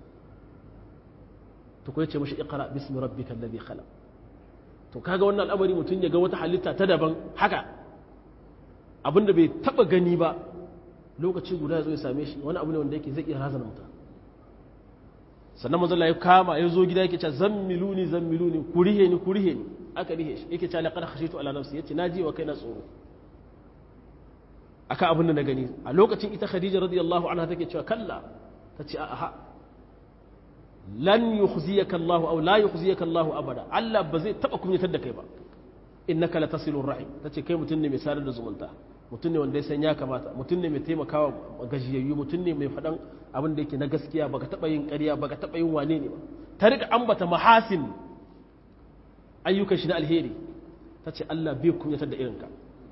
to ko ya ce mishi iqra bismi rabbikal ladhi khalaq to kaga wannan al'amari mutun ya ga wata halitta ta daban haka abinda bai taba gani ba lokaci guda ya zo ya same shi wani abu ne wanda yake zai iya razana mutum sannan manzo Allah ya kama ya zo gida yake cewa zammiluni zammiluni kurihe ni kurihe ni aka rihe shi yake cewa laqad khashitu ala nafsi yace naji wa kaina tsoro aka abin da na gani a lokacin ita Khadija radiyallahu anha take cewa kalla tace a ha lan yukhziyaka Allah aw la yukhziyaka Allah abada Allah ba zai taba kunyatar da kai ba innaka latasilur rahim tace kai mutun ne mai sadar da zumunta mutum ne wanda ya san ya kamata mutum ne mai taimakawa gajiyayyu mutum ne mai faɗan abin da yake na gaskiya baka taɓa yin ƙarya baka taɓa yin wane ne ba ta riga ambata mahasin ayyukan shi na alheri ta ce Allah bai kunyatar da irinka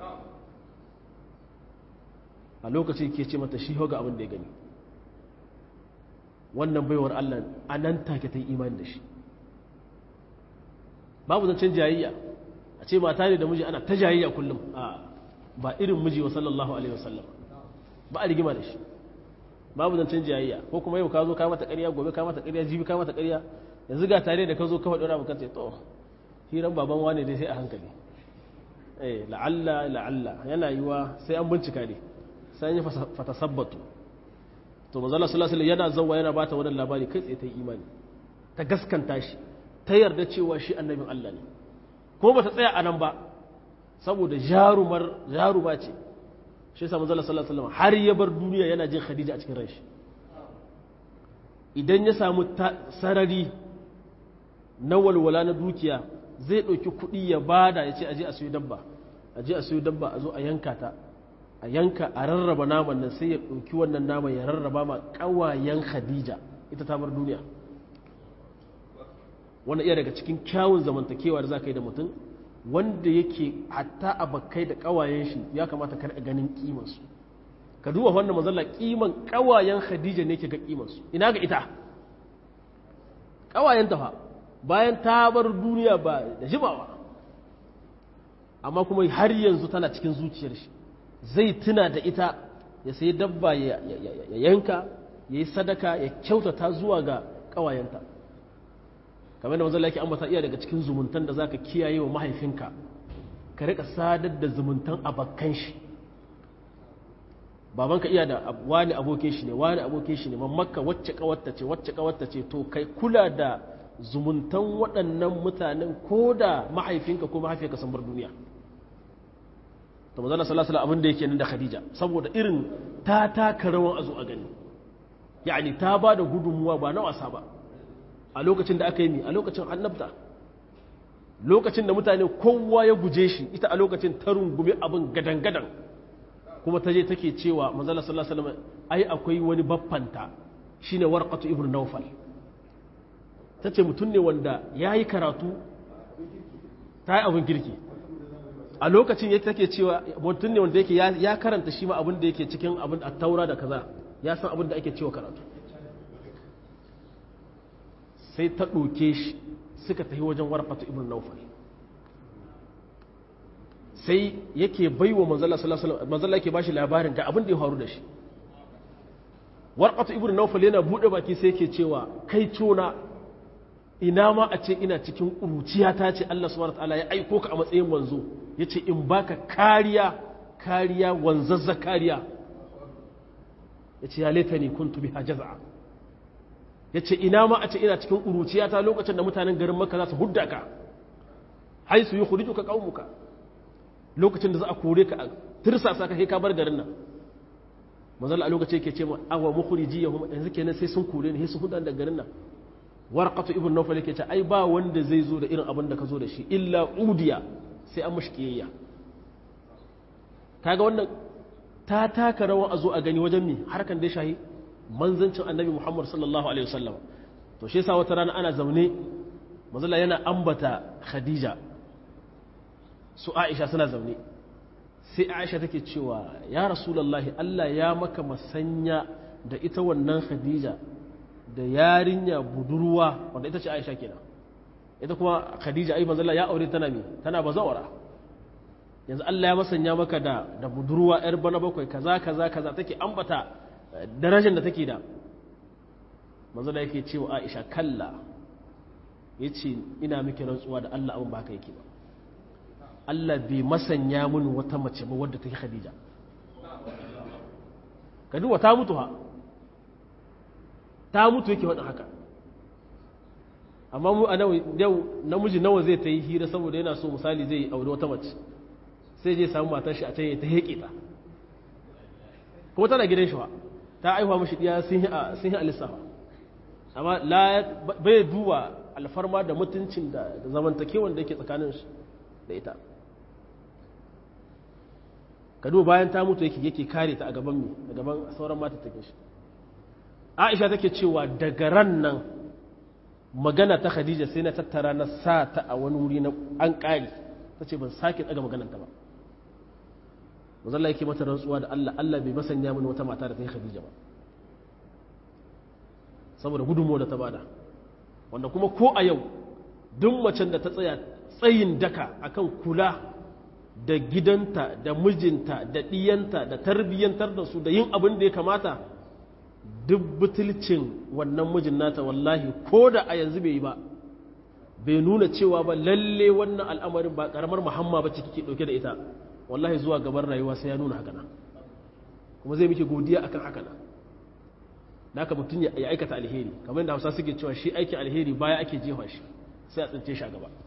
a lokaci ke ce mata shi ga abin da ya gani wannan baiwar Allah a nan take ta yi imani da shi babu zancen jayayya a ce mata ne da miji ana ta jayayya kullum a ba irin miji wa sallallahu alaihi wasallam ba a rigima da shi babu zancen jayayya ko kuma yau ka zo ka mata ƙarya gobe ka mata ƙarya jibi ka mata ƙarya yanzu ga tare da ka zo ka faɗi wani kan ce to hiran baban wane dai sai a hankali eh la'alla la'alla yana yiwa sai an bincika ne sai an yi fatasabbatu to manzo Allah sallallahu alaihi yana zawwa yana bata wannan labari kai tsaye ta imani ta gaskanta shi ta yarda cewa shi annabin Allah ne ko bata tsaya a nan ba saboda jarumar jaruma ce shi yasa manzo sallallahu alaihi wasallam har ya bar duniya yana jin Khadija a cikin ranshi idan ya samu sarari na walwala na dukiya zai ɗauki kuɗi ya bada ya ce aje a sayo dabba aje a sayo dabba a zo a yanka ta a yanka a rarraba naman nan sai ya ɗauki wannan naman ya rarraba ma ƙawayen Khadija ita ta bar duniya wannan iya daga cikin kyawun zamantakewa da za ka yi da mutum wanda yake hatta abakai da kawayen shi ya kamata kar a ganin kimansu ka duba wannan mazalla kiman kawayen khadija ne ke ga kimansu ina ga ita kawayen ta fa bayan ta bar duniya ba da jimawa amma kuma har yanzu tana cikin zuciyar shi zai tuna da ita ya sayi dabba ya yanka ya yi sadaka ya kyautata zuwa ga kawayenta kamar da manzon yake ambata iya daga cikin zumuntan da zaka kiyaye wa mahaifinka ka rika sadar da zumuntan abakkan shi babanka iya da wani abokin shi ne wani abokin shi ne mamakka wacce kawarta ce wacce kawarta ce to kai kula da zumuntan waɗannan mutanen ko da mahaifinka ko mahaifinka sun bar duniya to manzala sallallahu alaihi abin da yake nan da khadija saboda irin ta taka rawan azu a gani yani ta ba da gudunmuwa ba na wasa ba a lokacin da aka yi mi a lokacin annabta lokacin da mutane kowa ya guje shi ita a lokacin ta rungumi abin gadan-gadan kuma ta je take cewa manzala sallallahu alaihi wasallam ai akwai wani baffanta shine warqatu ibnu nawfal tace mutum ne wanda yayi karatu ta yi abin girki a lokacin yake take cewa mutum ne wanda yake ya karanta shi ma abin da yake cikin abin at-taura da kaza ya san abin da ake cewa karatu sai ta ɗauke shi suka tafi wajen warqatu ibnu nawfal sai yake bai wa manzala manzala yake bashi labarin ga abin da ya faru da shi warqatu ibnu nawfal yana bude baki sai yake cewa kai tona ina ma a ce ina cikin ƙuruciya ta ce Allah subhanahu wataala ya aiko ka a matsayin manzo yace in baka kariya kariya wanzazza kariya yace ya laitani kuntu biha jaz'a yace ina ma a ce ina cikin ƙuruciya ta lokacin da mutanen garin Makka za su hudda ka haisu yukhrijuka qaumuka lokacin da za a kore ka a tirsasa ka kai ka bar garin nan manzal a lokacin yake ce ma awa mukhriji yahum yanzu kenan sai sun kore ni sai sun hudan da garin nan warqatu ibn nawfal yake ce ai ba wanda zai zo da irin abin da ka zo da shi illa udiya sai an mashi kiyayya kaga wannan ta taka rawan a zo a gani wajen mi harkan da shahi manzancin annabi muhammad sallallahu alaihi wasallam to shi yasa wata rana ana zaune manzala yana ambata khadija su aisha suna zaune sai aisha take cewa ya rasulallahi allah ya maka masanya da ita wannan khadija da yarinya budurwa wanda ita ce aisha kenan ita kuma khadija ai manzala ya aure tana mi tana bazawara yanzu allah ya masanya maka da da budurwa yar bana bakwai kaza kaza kaza take ambata darajar da take da manzala yake cewa aisha kalla yace ina miki rantsuwa da allah abin ba haka yake ba Allah bai masanya mun wata mace ba wadda take Khadija ka duba ta mutu ha ta mutu yake wadda haka amma mu a yau namiji nawa zai ta yi hira saboda yana so misali zai aure wata mace sai je samu matar shi a can ya ta heƙe ta kuma tana gidan shi ba ta aihuwa mashi ɗiya sun yi alisafa amma bai duba alfarma da mutuncin da zamantakewan da yake tsakanin shi da ita kado bayan ta mutu yake yake kare ta a gaban mi a gaban sauran mata take shi aisha take cewa daga ran nan magana ta khadija sai na tattara na sa ta a wani wuri na an kare ta ce ban sake daga maganar ta ba mazalla yake mata rantsuwa da Allah Allah bai masanya mini wata mata da ta yi khadija ba saboda gudunmuwa da ta bada wanda kuma ko a yau duk macen da ta tsaya tsayin daka akan kula da gidanta da mijinta da ɗiyanta da tarbiyyantar da su da yin abin da ya kamata duk butulcin wannan mijin nata wallahi ko da a yanzu bai yi ba bai nuna cewa ba lalle wannan al'amarin ba karamar muhamma ba ciki ke ɗauke da ita wallahi zuwa gaban rayuwa sai ya nuna haka kuma zai miki godiya akan haka na da haka mutum ya aikata alheri kamar yadda hausa suke cewa shi aikin alheri baya ake jefa shi sai a tsince shi a gaba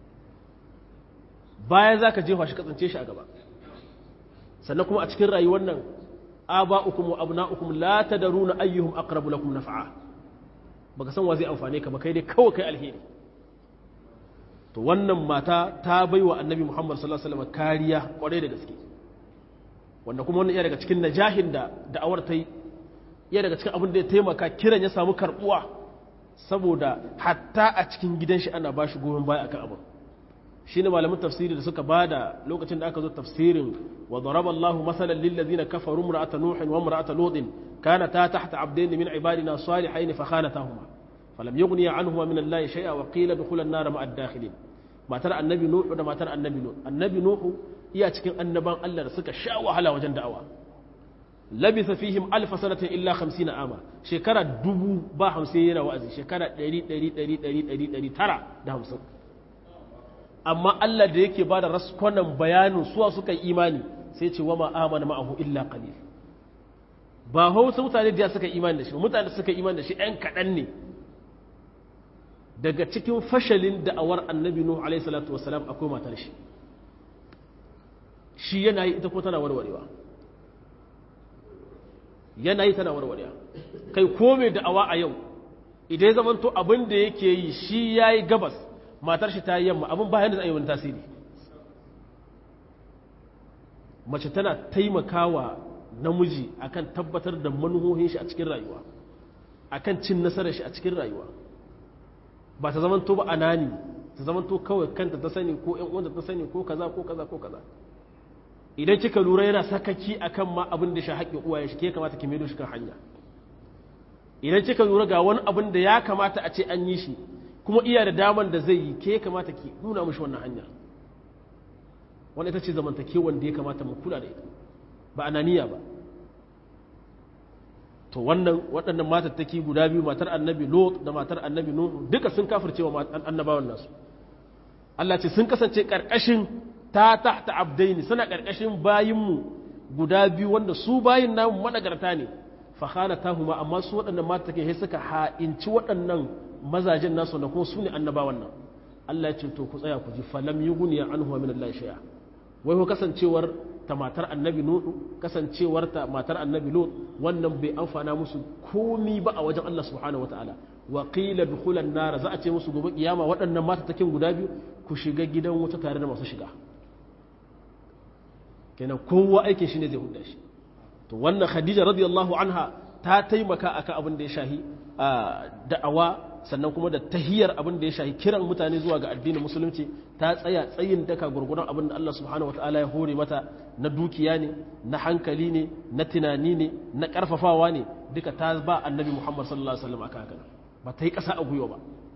bayan za ka jefa shi ka tsince shi a gaba sannan kuma a cikin rayuwar nan aba'ukum wa abna'ukum la tadruna ayyuhum aqrabu lakum naf'a baka san wa zai amfane ka ba kai dai kawai kai alheri to wannan mata ta baiwa annabi Muhammad sallallahu alaihi wasallam kariya kwarai da gaske wanda kuma wannan iya daga cikin najahin da da'awar ta yi iya daga cikin abin da ya taimaka kiran ya samu karbuwa saboda hatta a cikin gidan shi ana bashi goyon baya akan abin shi ne malamin tafsiri da suka bada lokacin da aka zo tafsirin wa daraba Allah masalan lil ladina kafaru imra'ata nuhin wa imra'ata lutin kanata tahta abdayn min ibadina salihayn fa khanatahuma falam yughni anhuma min Allah shay'a wa qila dukhula an-nar ma'a ad-dakhilin matar annabi nuhu da matar annabi nuhu annabi nuhu iya cikin annaban Allah da suka sha wahala wajen da'awa labisa fihim alf sanatin illa 50 ama shekara dubu ba 50 yana wa'azi shekara 100 100 100 100 950 amma Allah da yake ba da raskonan bayanin suwa suka yi imani sai ce wa ma'amana ma'ahu illa qalil ba hausa mutane da suka imani da shi mutane suka imani da shi ɗan kaɗan ne daga cikin fashalin da'awar annabi nuhu alaihi salatu wasalam akwai matar shi shi yana yi ita ko tana warwarewa yana yi tana warwarewa kai ko mai da'awa a yau idan ya zamanto abin da yake yi shi ya yi gabas matar shi ta yi yamma abin bayan da za a yi wani tasiri mace tana taimakawa namiji akan tabbatar da manuhohin shi a cikin rayuwa akan cin nasarar shi a cikin rayuwa ba ta zamanto ba anani ta zamanto kawai kanta ta sani ko ƴan uwanta ta sani ko kaza ko kaza ko kaza idan kika lura yana sakaki akan ma abin da shi haƙƙin uwaye shi ke kamata ki maido shi kan hanya idan kika lura ga wani abin da ya kamata a ce an yi shi kuma iya da daman da zai yi ke kamata ki nuna mishi wannan hanya wani ita ce zamantakewan da ya kamata mu kula da ita ba ananiya ba to wannan waɗannan matattaki guda biyu matar annabi lot da matar annabi nuhu duka sun kafirce wa annabawan nasu Allah ce sun kasance ƙarƙashin ta tahta abdaini suna ƙarƙashin bayinmu guda biyu wanda su bayin namu managarta ne fa khanatahuma amma su waɗannan matattaki sai suka ha'inci waɗannan mazajen nasu da kuma su ne annabawan nan Allah ya ce to ku tsaya ku ji falam yughni anhu min Allah shay'a wai ko kasancewar ta matar annabi nuhu kasancewar ta matar annabi lut wannan bai amfana musu komi ba a wajen Allah subhanahu wataala wa qila dukhulan nar za a ce musu gobe kiyama waɗannan mata takin guda biyu ku shiga gidan wuta tare da masu shiga kenan kowa aikin shi ne zai hudda shi to wannan khadija radiyallahu anha ta taimaka akan abin da ya shahi da'awa sannan kuma da tahiyar abin da ya shahi kiran mutane zuwa ga addinin musulunci ta tsaya tsayin daka gurguran abin da Allah subhanahu wataala ya hore mata na dukiya ne na hankali ne na tunani ne na karfafawa ne duka ta ba annabi Muhammad sallallahu alaihi wasallam aka haka ba ta yi kasa a gwiwa ba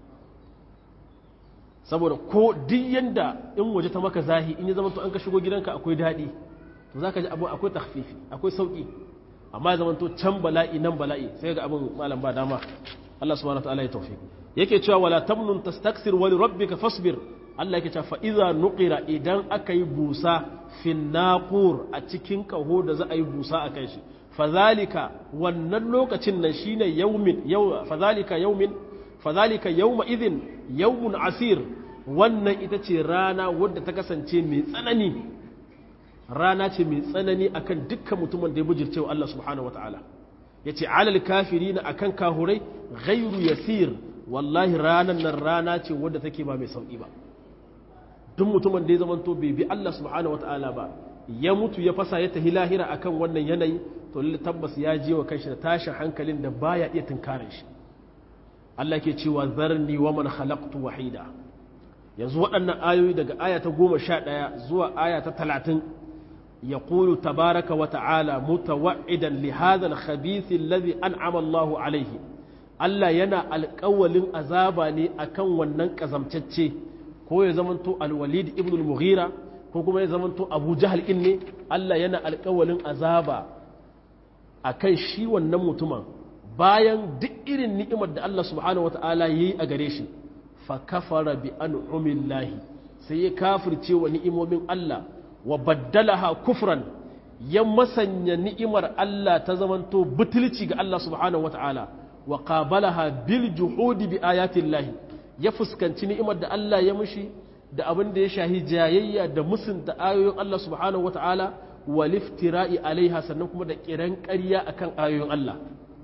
saboda ko duk yanda in waje ta maka zahi in ya zama to an ka shigo gidanka akwai daɗi to zaka ji abu akwai takhfifi akwai sauki amma ya zama to can bala'i nan bala'i sai ga abin malam ba dama Allah subhanahu wa ta'ala ya tawfiq yake cewa wala tamnun tastaksir wa li rabbika fasbir Allah yake cewa fa idza nuqira idan aka yi busa fin naqur a cikin kaho da za a yi busa a kan shi fadhalika wannan lokacin nan shine yawmin yaw fadhalika yawmin fadhalika yawma idhin yawmun asir wannan ita ce rana wadda ta kasance mai tsanani rana ce mai tsanani akan dukkan mutumin da ya bujirce wa Allah subhanahu wataala yace alal kafirina akan kahurai ghairu yasir wallahi ranan nan rana ce wadda take ba mai sauki ba duk mutumin da ya zamanto bai bi Allah subhanahu wataala ba ya mutu ya fasa ya tahi lahira akan wannan yanayi to lalle tabbas ya je wa kanshi da tashin hankalin da baya iya tunkarin shi Allah ke cewa zarni wa man khalaqtu wahida yanzu waɗannan ayoyi daga aya ta goma sha ɗaya zuwa aya ta talatin يقول تبارك وتعالى متوعدا لهذا الخبيث الذي أنعم الله عليه Allah yana alƙawalin azaba ne akan wannan ƙazamtacce ko ya zamanto alwalid ibn al-mughira ko kuma ya zamanto abu jahal in ne Allah yana alƙawalin azaba akan shi wannan mutumin bayan duk irin ni'imar da Allah subhanahu wata'ala yayi a gare shi fa kafara bi an'umillahi sai ya kafirce wa ni'imomin Allah wa baddalaha kufran ya masanya ni'imar Allah ta zamanto butulci ga Allah subhanahu wata'ala wa qabalaha bil juhudi bi ayatillahi ya fuskanci ni'imar da Allah ya mushi da abin da ya shahi jayayya da musunta ayoyin Allah subhanahu wata'ala wa liftira'i alaiha sannan kuma da kiran ƙarya akan ayoyin Allah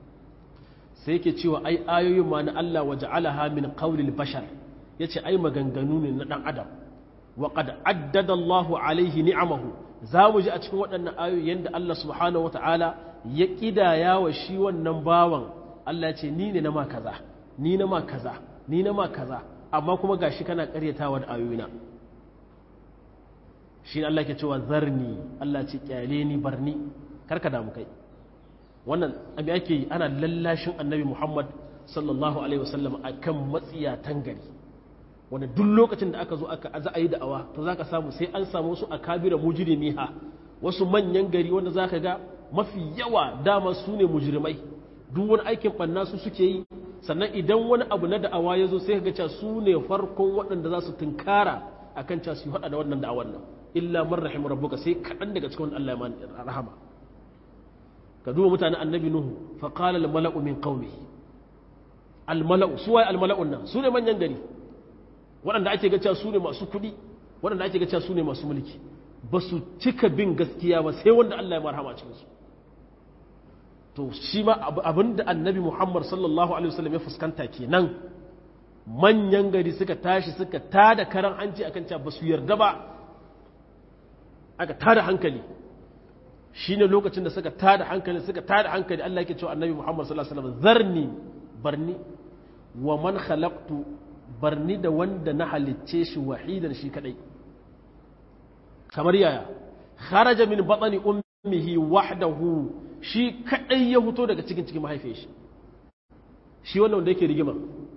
sai yake cewa ai ayoyin ma na Allah wa ja'alaha min qawlil bashar yace ai maganganu ne na dan adam وقد عدد الله عليه نعمه zamu ji a cikin waɗannan ayoyi yanda Allah subhanahu wataala ya kidaya wa shi wannan bawan Allah ya ce ni ne na ma kaza ni na ma kaza ni na ma kaza amma kuma gashi kana ƙaryatawa da ayoyina shi Allah ke cewa zarni Allah ce kyale ni barni karka damu kai wannan abi ake yi ana lallashin annabi Muhammad sallallahu alaihi wasallam akan matsiyatan gari wanda duk lokacin da aka zo aka za a yi da'awa to za ka samu sai an samu wasu akabira mujrimi ha wasu manyan gari wanda za ka ga mafi yawa dama su ne mujrimai duk wani aikin ɓanna su suke yi sannan idan wani abu na da'awa ya zo sai ka ga cewa su ne farkon waɗanda za su tunkara akan cewa su haɗa da wannan da'awar nan illa man rahim rabbuka sai kaɗan daga cikin Allah ya rahama ka duba mutanen annabi nuhu fa qala al mala'u min qaumihi al mala'u su waye al mala'un nan su ne manyan gari waɗanda ake ga cewa su ne masu kuɗi waɗanda ake ga cewa su ne masu mulki ba su cika bin gaskiya ba sai wanda Allah ya marhama cikin su to shi ma abinda annabi Muhammad sallallahu alaihi wasallam ya fuskanta kenan manyan gari suka tashi suka tada karan hanci akan cewa ba su yarda ba aka tada hankali shine lokacin da suka tada hankali suka tada hankali Allah yake cewa annabi Muhammad sallallahu alaihi wasallam zarni barni wa man khalaqtu barni da wanda na halicce shi wahidan shi kadai kamar yaya kharaja min batni ummihi wahdahu shi kadai ya fito daga cikin cikin mahaifiyar shi shi wannan wanda yake rigima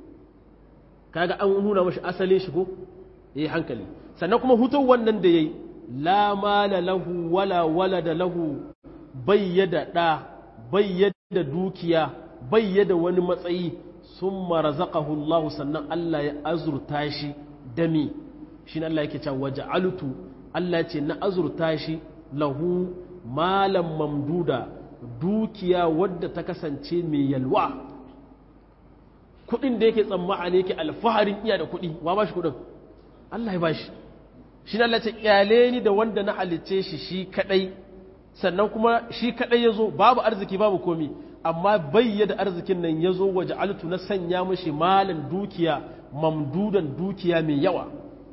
kaga an nuna mashi asalin shi ko yayi hankali sannan kuma hutun wannan da yayi la mala lahu wala walada lahu bayyada da bayyada dukiya bayyada wani matsayi summa razaqahu Allah sannan Allah ya azurta shi dami shine Allah yake cewa waja'altu Allah ce na azurta shi lahu malam mamduda dukiya wadda ta kasance mai yalwa kudin da yake tsammani yake alfaharin iya da kudi wa ba shi kudin Allah ya ba shi shi na lace kyale ni da wanda na halicce shi shi kadai sannan kuma shi kadai ya zo babu arziki babu komi amma bayyada arzikin nan ya zo waje altu na sanya mashi malin dukiya mamdudan dukiya mai yawa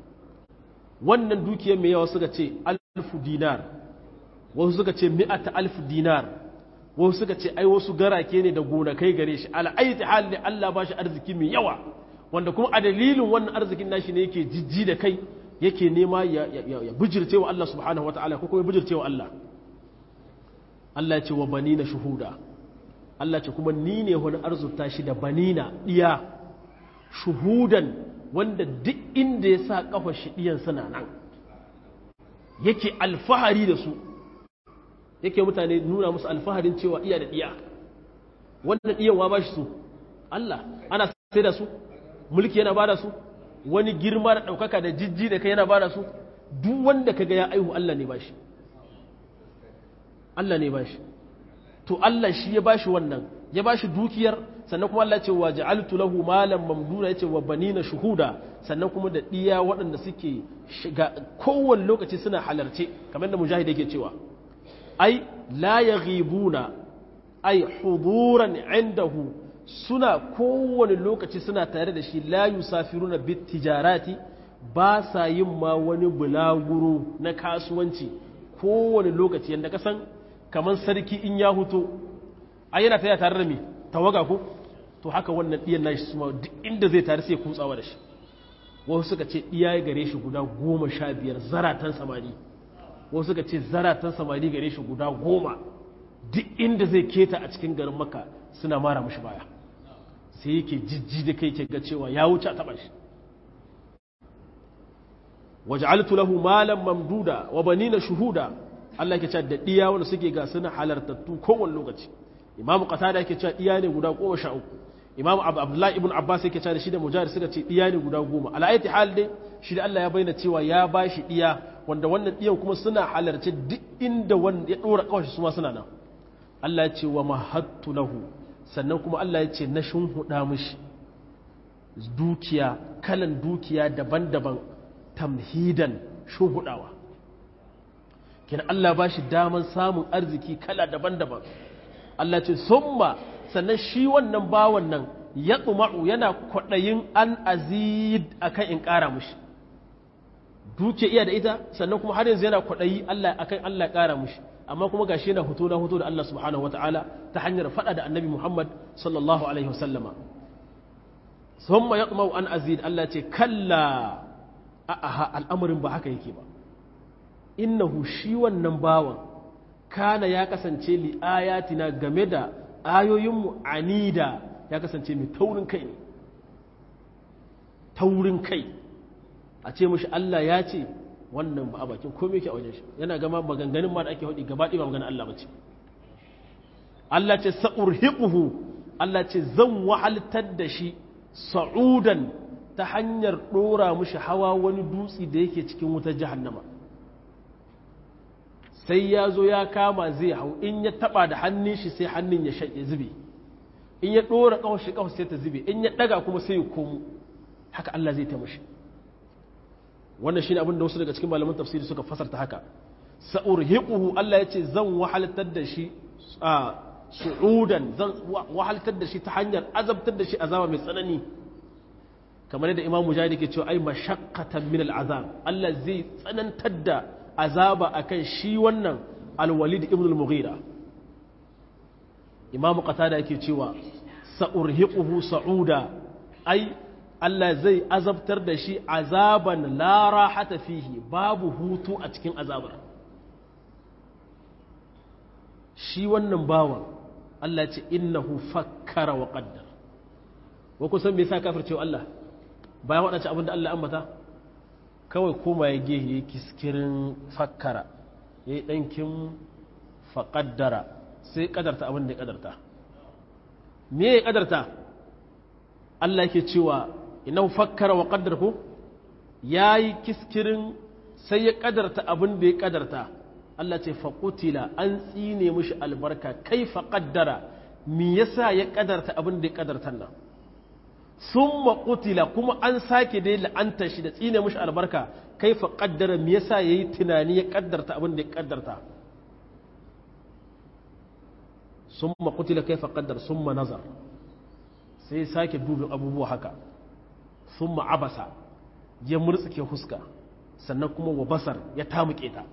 wannan dukiya mai yawa suka ce alfu dinar wasu suka ce mi'ata alfu dinar wasu suka ce ai wasu garake ne da gonakai gare shi al'aiti hal ne Allah ba shi arziki mai yawa wanda kuma a dalilin wannan arzikin nashi ne yake jijji da kai yake nema ya, ya, bijirce wa Allah subhanahu wa ta'ala ko kuma bijirce wa Allah Allah ya ce wa banina shuhuda Allah ce kuma ni ne wani arzuta shi da banina iya shuhudan wanda duk inda ya sa kafa shi diyan suna nan yake alfahari da su yake mutane nuna musu alfaharin cewa iya da iya wannan iyan wa ba shi su Allah ana sai da su mulki yana ba da su wani girma da ɗaukaka da jijji da kai yana ba da su duk wanda kaga ya aihu Allah ne ba shi Allah ne ba shi to Allah shi ya ba shi wannan ya ba shi dukiyar sannan kuma Allah ce wa ja'altu lahu malan mamduna yace wa banina shuhuda sannan kuma da diya waɗanda suke shiga kowane lokaci suna halarce kamar da mujahid yake cewa ai la yaghibuna ai huduran indahu suna kowane lokaci suna tare da shi la yusafiruna bit tijarati ba sa yin ma wani bulaguro na kasuwanci kowane lokaci yanda kasan kamar sarki in ya huto ai yana taya tare da me tawaga ko to haka wannan diyan nashi suma duk inda zai tare sai kutsawa da shi wasu suka ce iya gare shi guda goma sha biyar zaratan samari wasu suka ce zaratan samari gare shi guda goma duk inda zai keta a cikin garin maka suna mara mashi baya sai yake jijji da kai ke ga cewa ya wuce a taba shi waj'altu lahu malan mamduda wa banina shuhuda Allah yake cewa da diya wanda suke ga suna halartattu kowane lokaci imamu qatada yake cewa diya ne guda goma sha uku imamu abdullahi ibn abbas yake cewa shi da mujahid suka ce diya ne guda goma ala ayati hal dai shi da Allah ya bayyana cewa ya bashi diya wanda wannan diyan kuma suna halarci duk inda wanda ya dora kawai su ma suna nan Allah ya ce wa mahattu lahu sannan kuma Allah ya ce na shunhuda mishi dukiya kalan dukiya daban-daban tamhidan shunhudawa kina Allah ba shi daman samun arziki kala daban-daban Allah ce summa sannan shi wannan bawan nan ya tsuma'u yana kwaɗayin an azid akan in ƙara mushi duke iya da ita sannan kuma har yanzu yana kwaɗayi Allah akan Allah ya ƙara mushi amma kuma gashi yana hoto na hoto da Allah subhanahu wataala ta hanyar faɗa da annabi Muhammad sallallahu alaihi wasallama summa ya tsuma'u an azid Allah ce kalla a'a al'amarin ba haka yake ba innahu shi wannan bawan kana ya kasance li ayatina game da ayoyinmu anida ya kasance mai taurin kai ne taurin kai a ce mashi Allah ya ce wannan ba a bakin komai ke a wajen shi yana gama maganganun ma da ake haɗi gaba ɗaya maganin Allah bace Allah ce sa'urhiquhu Allah ce zan wahaltar da shi sa'udan ta hanyar ɗora mushi hawa wani dutse da yake cikin wutar jahannama sai ya zo ya kama zai hau in ya taba da hannun shi sai hannun ya shaƙe zube in ya ɗora ƙawar shi ƙawar sai ta zube in ya ɗaga kuma sai ya komo haka Allah zai taimashi wannan shine abin da wasu daga cikin malaman tafsiri suka fasarta haka sa'urhiquhu Allah ya ce zan wahalatar da shi a su'udan zan wahalatar da shi ta hanyar azabtar da shi azaba mai tsanani kamar yadda Imam Mujahid ke cewa ai mashaqqatan min al'azab Allah zai tsanantar da azaba akan shi wannan al-Walid ibn al-Mughira Imam Qatada yake cewa sa'urhiquhu sa'uda ai Allah zai azabtar da shi azaban la rahata fihi babu hutu a cikin azabar shi wannan bawan Allah ce innahu fakkara wa qaddar wa kusan me yasa kafircewa Allah bayan waɗance abin da Allah ambata kawai koma ya gehe ya kiskirin fakkara ya yi ɗankin faƙaddara sai ƙadarta abin da ya ƙadarta me ya ƙadarta Allah yake cewa ina fakkara wa ƙaddar ko ya yi kiskirin sai ya ƙadarta abin da ya ƙadarta Allah ce faƙutila an tsine mishi albarka kai faƙaddara me yasa ya ƙadarta abin da ya ƙadarta nan sun maƙutila kuma an sake dai la'anta shi da tsine mashi albarka kai fa ƙaddara me yasa ya yi tunani ya ƙaddarta abin da ya ƙaddarta sun maƙutila kai fa ƙaddar sun ma nazar sai sake dubin abubuwa haka sun abasa ya murtsuke huska sannan kuma wa basar ya tamuke ta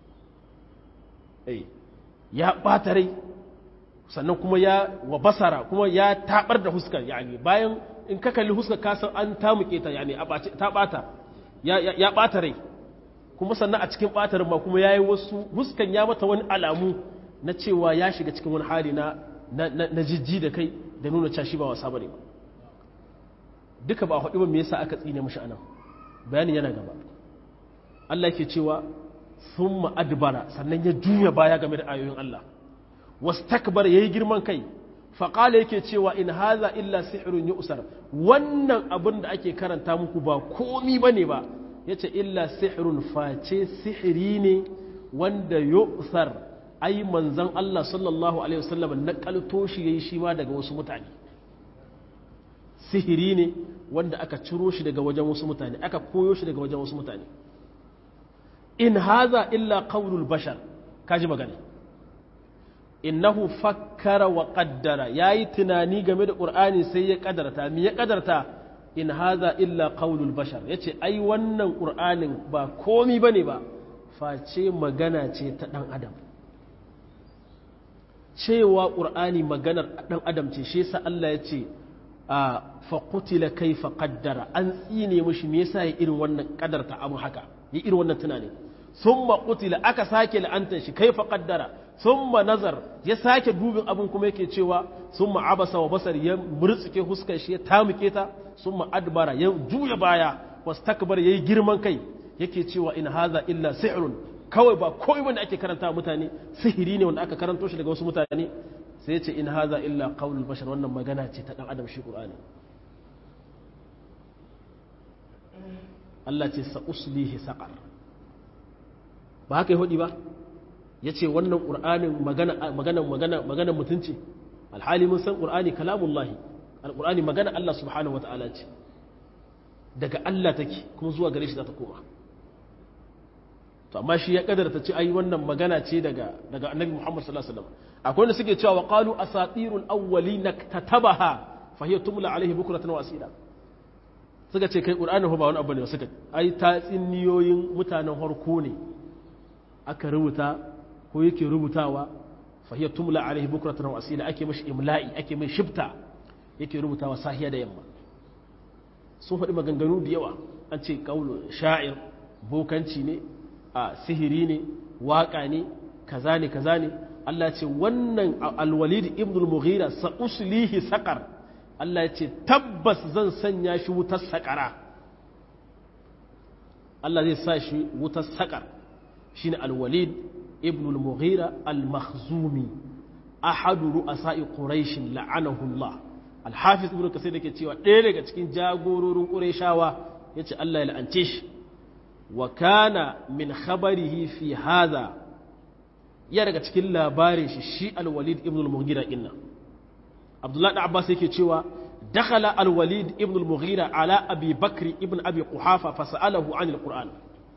ya ɓata rai sannan kuma ya wa basara kuma ya taɓar da huskar yani bayan in ka kalli huska kasan an tamuke ta yani ta bata ya bata rai kuma sannan a cikin batar ma kuma yayi wasu huskan ya mata wani alamu na cewa ya shiga cikin wani hali na na jijji da kai da nuna cewa shi ba wasa bane ba duka ba hudu ba me yasa aka tsine mishi anan bayani yana gaba Allah yake cewa thumma adbara sannan ya juya baya game da ayoyin Allah wastakbar yayi girman kai faƙala yake cewa in haza illa sihirun usar wannan abin da ake karanta muku ba komi ba ne ba ya ce illa sihirun face sihiri ne wanda usar ai manzan Allah sallallahu Alaihi wasallam na kalto shi ya yi shi ma daga wasu mutane sihiri ne wanda aka ciro shi daga wajen wasu mutane aka koyo shi daga wajen wasu mutane in haza illa qawlul bashar kaji magana innahu fakkara wa qaddara yayi tunani game da qur'ani sai ya kadarta me ya kadarta in haza illa qaulul bashar yace ai wannan qur'anin ba komi bane ba face magana ce ta dan adam cewa qur'ani maganar dan adam ce shi yasa Allah yace a fa qutila kayfa qaddara an tsine mishi me yasa ya irin wannan kadarta abu haka ya irin wannan tunani summa qutila aka sake la'antar shi kayfa qaddara summa nazar ya sake dubin abin kuma yake cewa summa abasa wa basar ya murtsuke huskar shi ya tamuke ta summa adbara ya juya baya wastakbar yayi girman kai yake cewa in haza illa sihrun kawai ba komai wanda ake karanta mutane sihiri ne wanda aka karanto shi daga wasu mutane sai ya ce in haza illa qaulul bashar wannan magana ce ta dan adam shi qur'ani Allah ce sa uslihi saqar ba haka yi hudi ba ya ce wannan ƙur'anin maganan mutunci alhali mun san ƙur'ani kalamullahi alƙur'ani magana Allah subhanahu wa ta'ala ce daga Allah take kuma zuwa gare shi za ta koma to amma shi ya kadarta ce ai wannan magana ce daga daga annabi Muhammad sallallahu alaihi wasallam akwai wanda suke cewa qalu asatirul awwalin katabaha fa hiya tumla alaihi bukratan wa asila suka ce kai ƙur'ani ba wani abu ne suka ai tatsiniyoyin mutanen harko ne aka rubuta ko yake rubutawa fahiyar tumla alaihi bukratan wa asila ake mashi imla'i ake mai shifta yake rubutawa sahiya da yamma sun faɗi maganganu da yawa an ce kaulu sha'ir bokanci ne a sihiri ne waƙa ne kaza ne kaza ne Allah ce wannan alwalid ibn al-mughira sa uslihi saqar Allah ya ce tabbas zan sanya shi wutar saƙara Allah zai sa shi wutar saƙar shine alwalid ibn al-mughira al-makhzumi ahadu ru'asa'i quraish la'anahu Allah al-hafiz ibn kasir yake cewa ɗaya daga cikin jagororin qurayshawa yace Allah ya la'ance shi wa kana min khabarihi fi hadha ya daga cikin labarin shi shi al-walid ibn al-mughira inna abdullahi da abbas yake cewa dakhala al-walid ibn al-mughira ala abi bakr ibn abi quhafa fasalahu an al-qur'an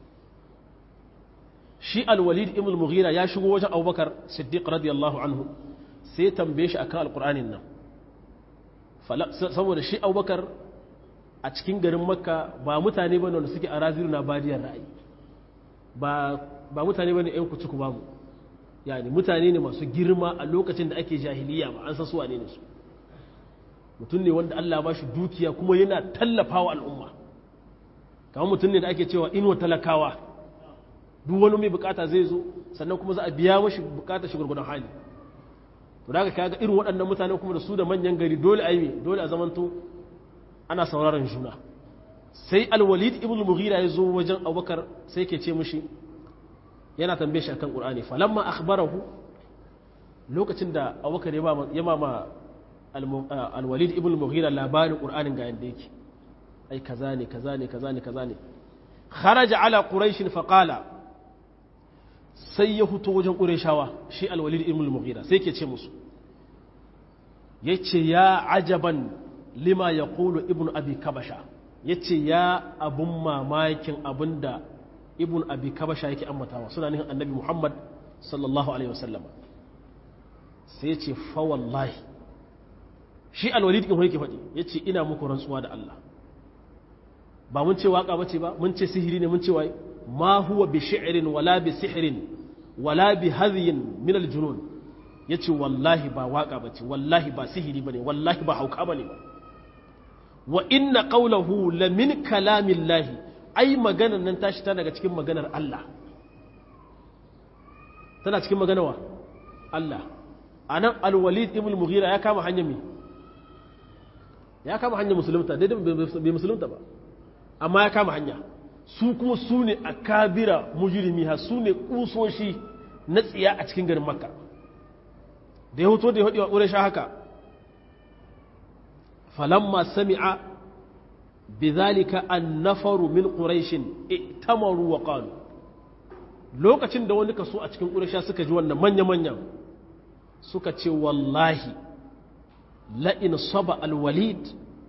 shi al-walid ibn al-mughira ya shigo wajen abubakar siddiq radiyallahu anhu sai ya tambaye shi akan al-qur'anin nan saboda shi abubakar a cikin garin makka ba mutane bane wanda suke a raziru na badiyar ra'ayi ba ba mutane bane yan kuci ku babu yani mutane ne masu girma a lokacin da ake jahiliya ba an san su wane ne su mutum ne wanda Allah ba shi dukiya kuma yana tallafawa al'umma kamar mutum ne da ake cewa inuwa talakawa duk wani mai bukata zai zo sannan kuma za a biya mashi bukata shi gurgudan hali to daga kaga irin waɗannan mutane kuma da su da manyan gari dole a yi dole a zamanto ana sauraron juna sai alwalid ibn mughira ya zo wajen abubakar sai ke ce mushi yana tambaye shi akan qur'ani falamma akhbarahu lokacin da abubakar ya mama alwalid ibn mughira labarin qur'anin ga yanda yake ai kaza ne kaza ne kaza ne kaza ne kharaja ala quraish fa qala sai ya fito wajen qurayshawa shi alwalid ibn mughira sai ke ce musu yace ya ajaban lima yaqulu ibn abi kabasha yace ya abun mamakin abinda ibn abi kabasha yake ambatawa suna nihin annabi muhammad sallallahu alaihi wasallam sai ya ce fa wallahi shi alwalid din yake faɗi ya ce ina muku rantsuwa da Allah ba mun ce waka bace ba mun ce sihiri ne mun ce wai ma huwa bi shi'rin wala bi sihrin wala bi hadhin min aljunun yace wallahi ba waka bace wallahi ba sihiri bane wallahi ba hauka bane ba wa inna qawluhu la min kalamillahi ai maganar nan tashi ta daga cikin maganar Allah tana cikin maganar wa Allah anan alwalid ibn mughira ya kama hanyar me ya kama hanyar musulunta daidai bai musulunta ba amma ya kama hanya su kuma su ne a kabira mujirimi ha su ne kusoshi na tsiya a cikin garin makka da ya hoto da ya haɗewa ƙure sha haka falamma sami'a bizalika an nafaru min ƙuraishin itamaru wa ƙalu lokacin da wani kaso a cikin ƙuresha suka ji wannan manya-manyan suka ce wallahi la'in saba alwalid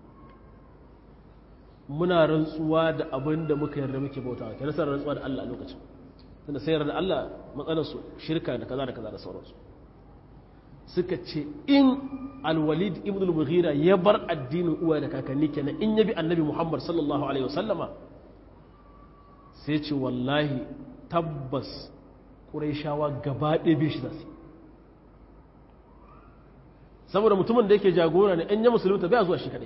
muna rantsuwa da abin da muka yarda muke bauta ke nasarar rantsuwa da Allah a lokacin tunda sai yarda Allah matsalarsu shirka da kaza da kaza da sauransu suka ce in alwalid ibn al-mughira ya bar addinin uwa da kakanni kenan in ya bi annabi muhammad sallallahu alaihi wasallama sai ce wallahi tabbas ƙuraishawa gaba ɗaya bi shi za su saboda mutumin da yake jagora ne in ya musulunta bai zuwa shi kadai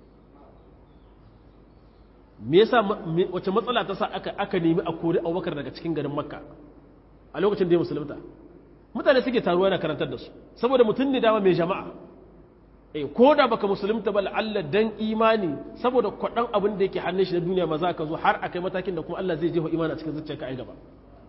me yasa wace matsala ta sa aka aka nemi a kori abubakar daga cikin garin makka a lokacin da ya musulunta mutane suke taruwa yana karantar da su saboda mutum ne dama mai jama'a eh ko da baka musulunta ba Allah dan imani saboda kwadan abin da yake hannun shi na duniya ma za ka zo har akai matakin da kuma Allah zai jefa imani a cikin zuciyarka ai gaba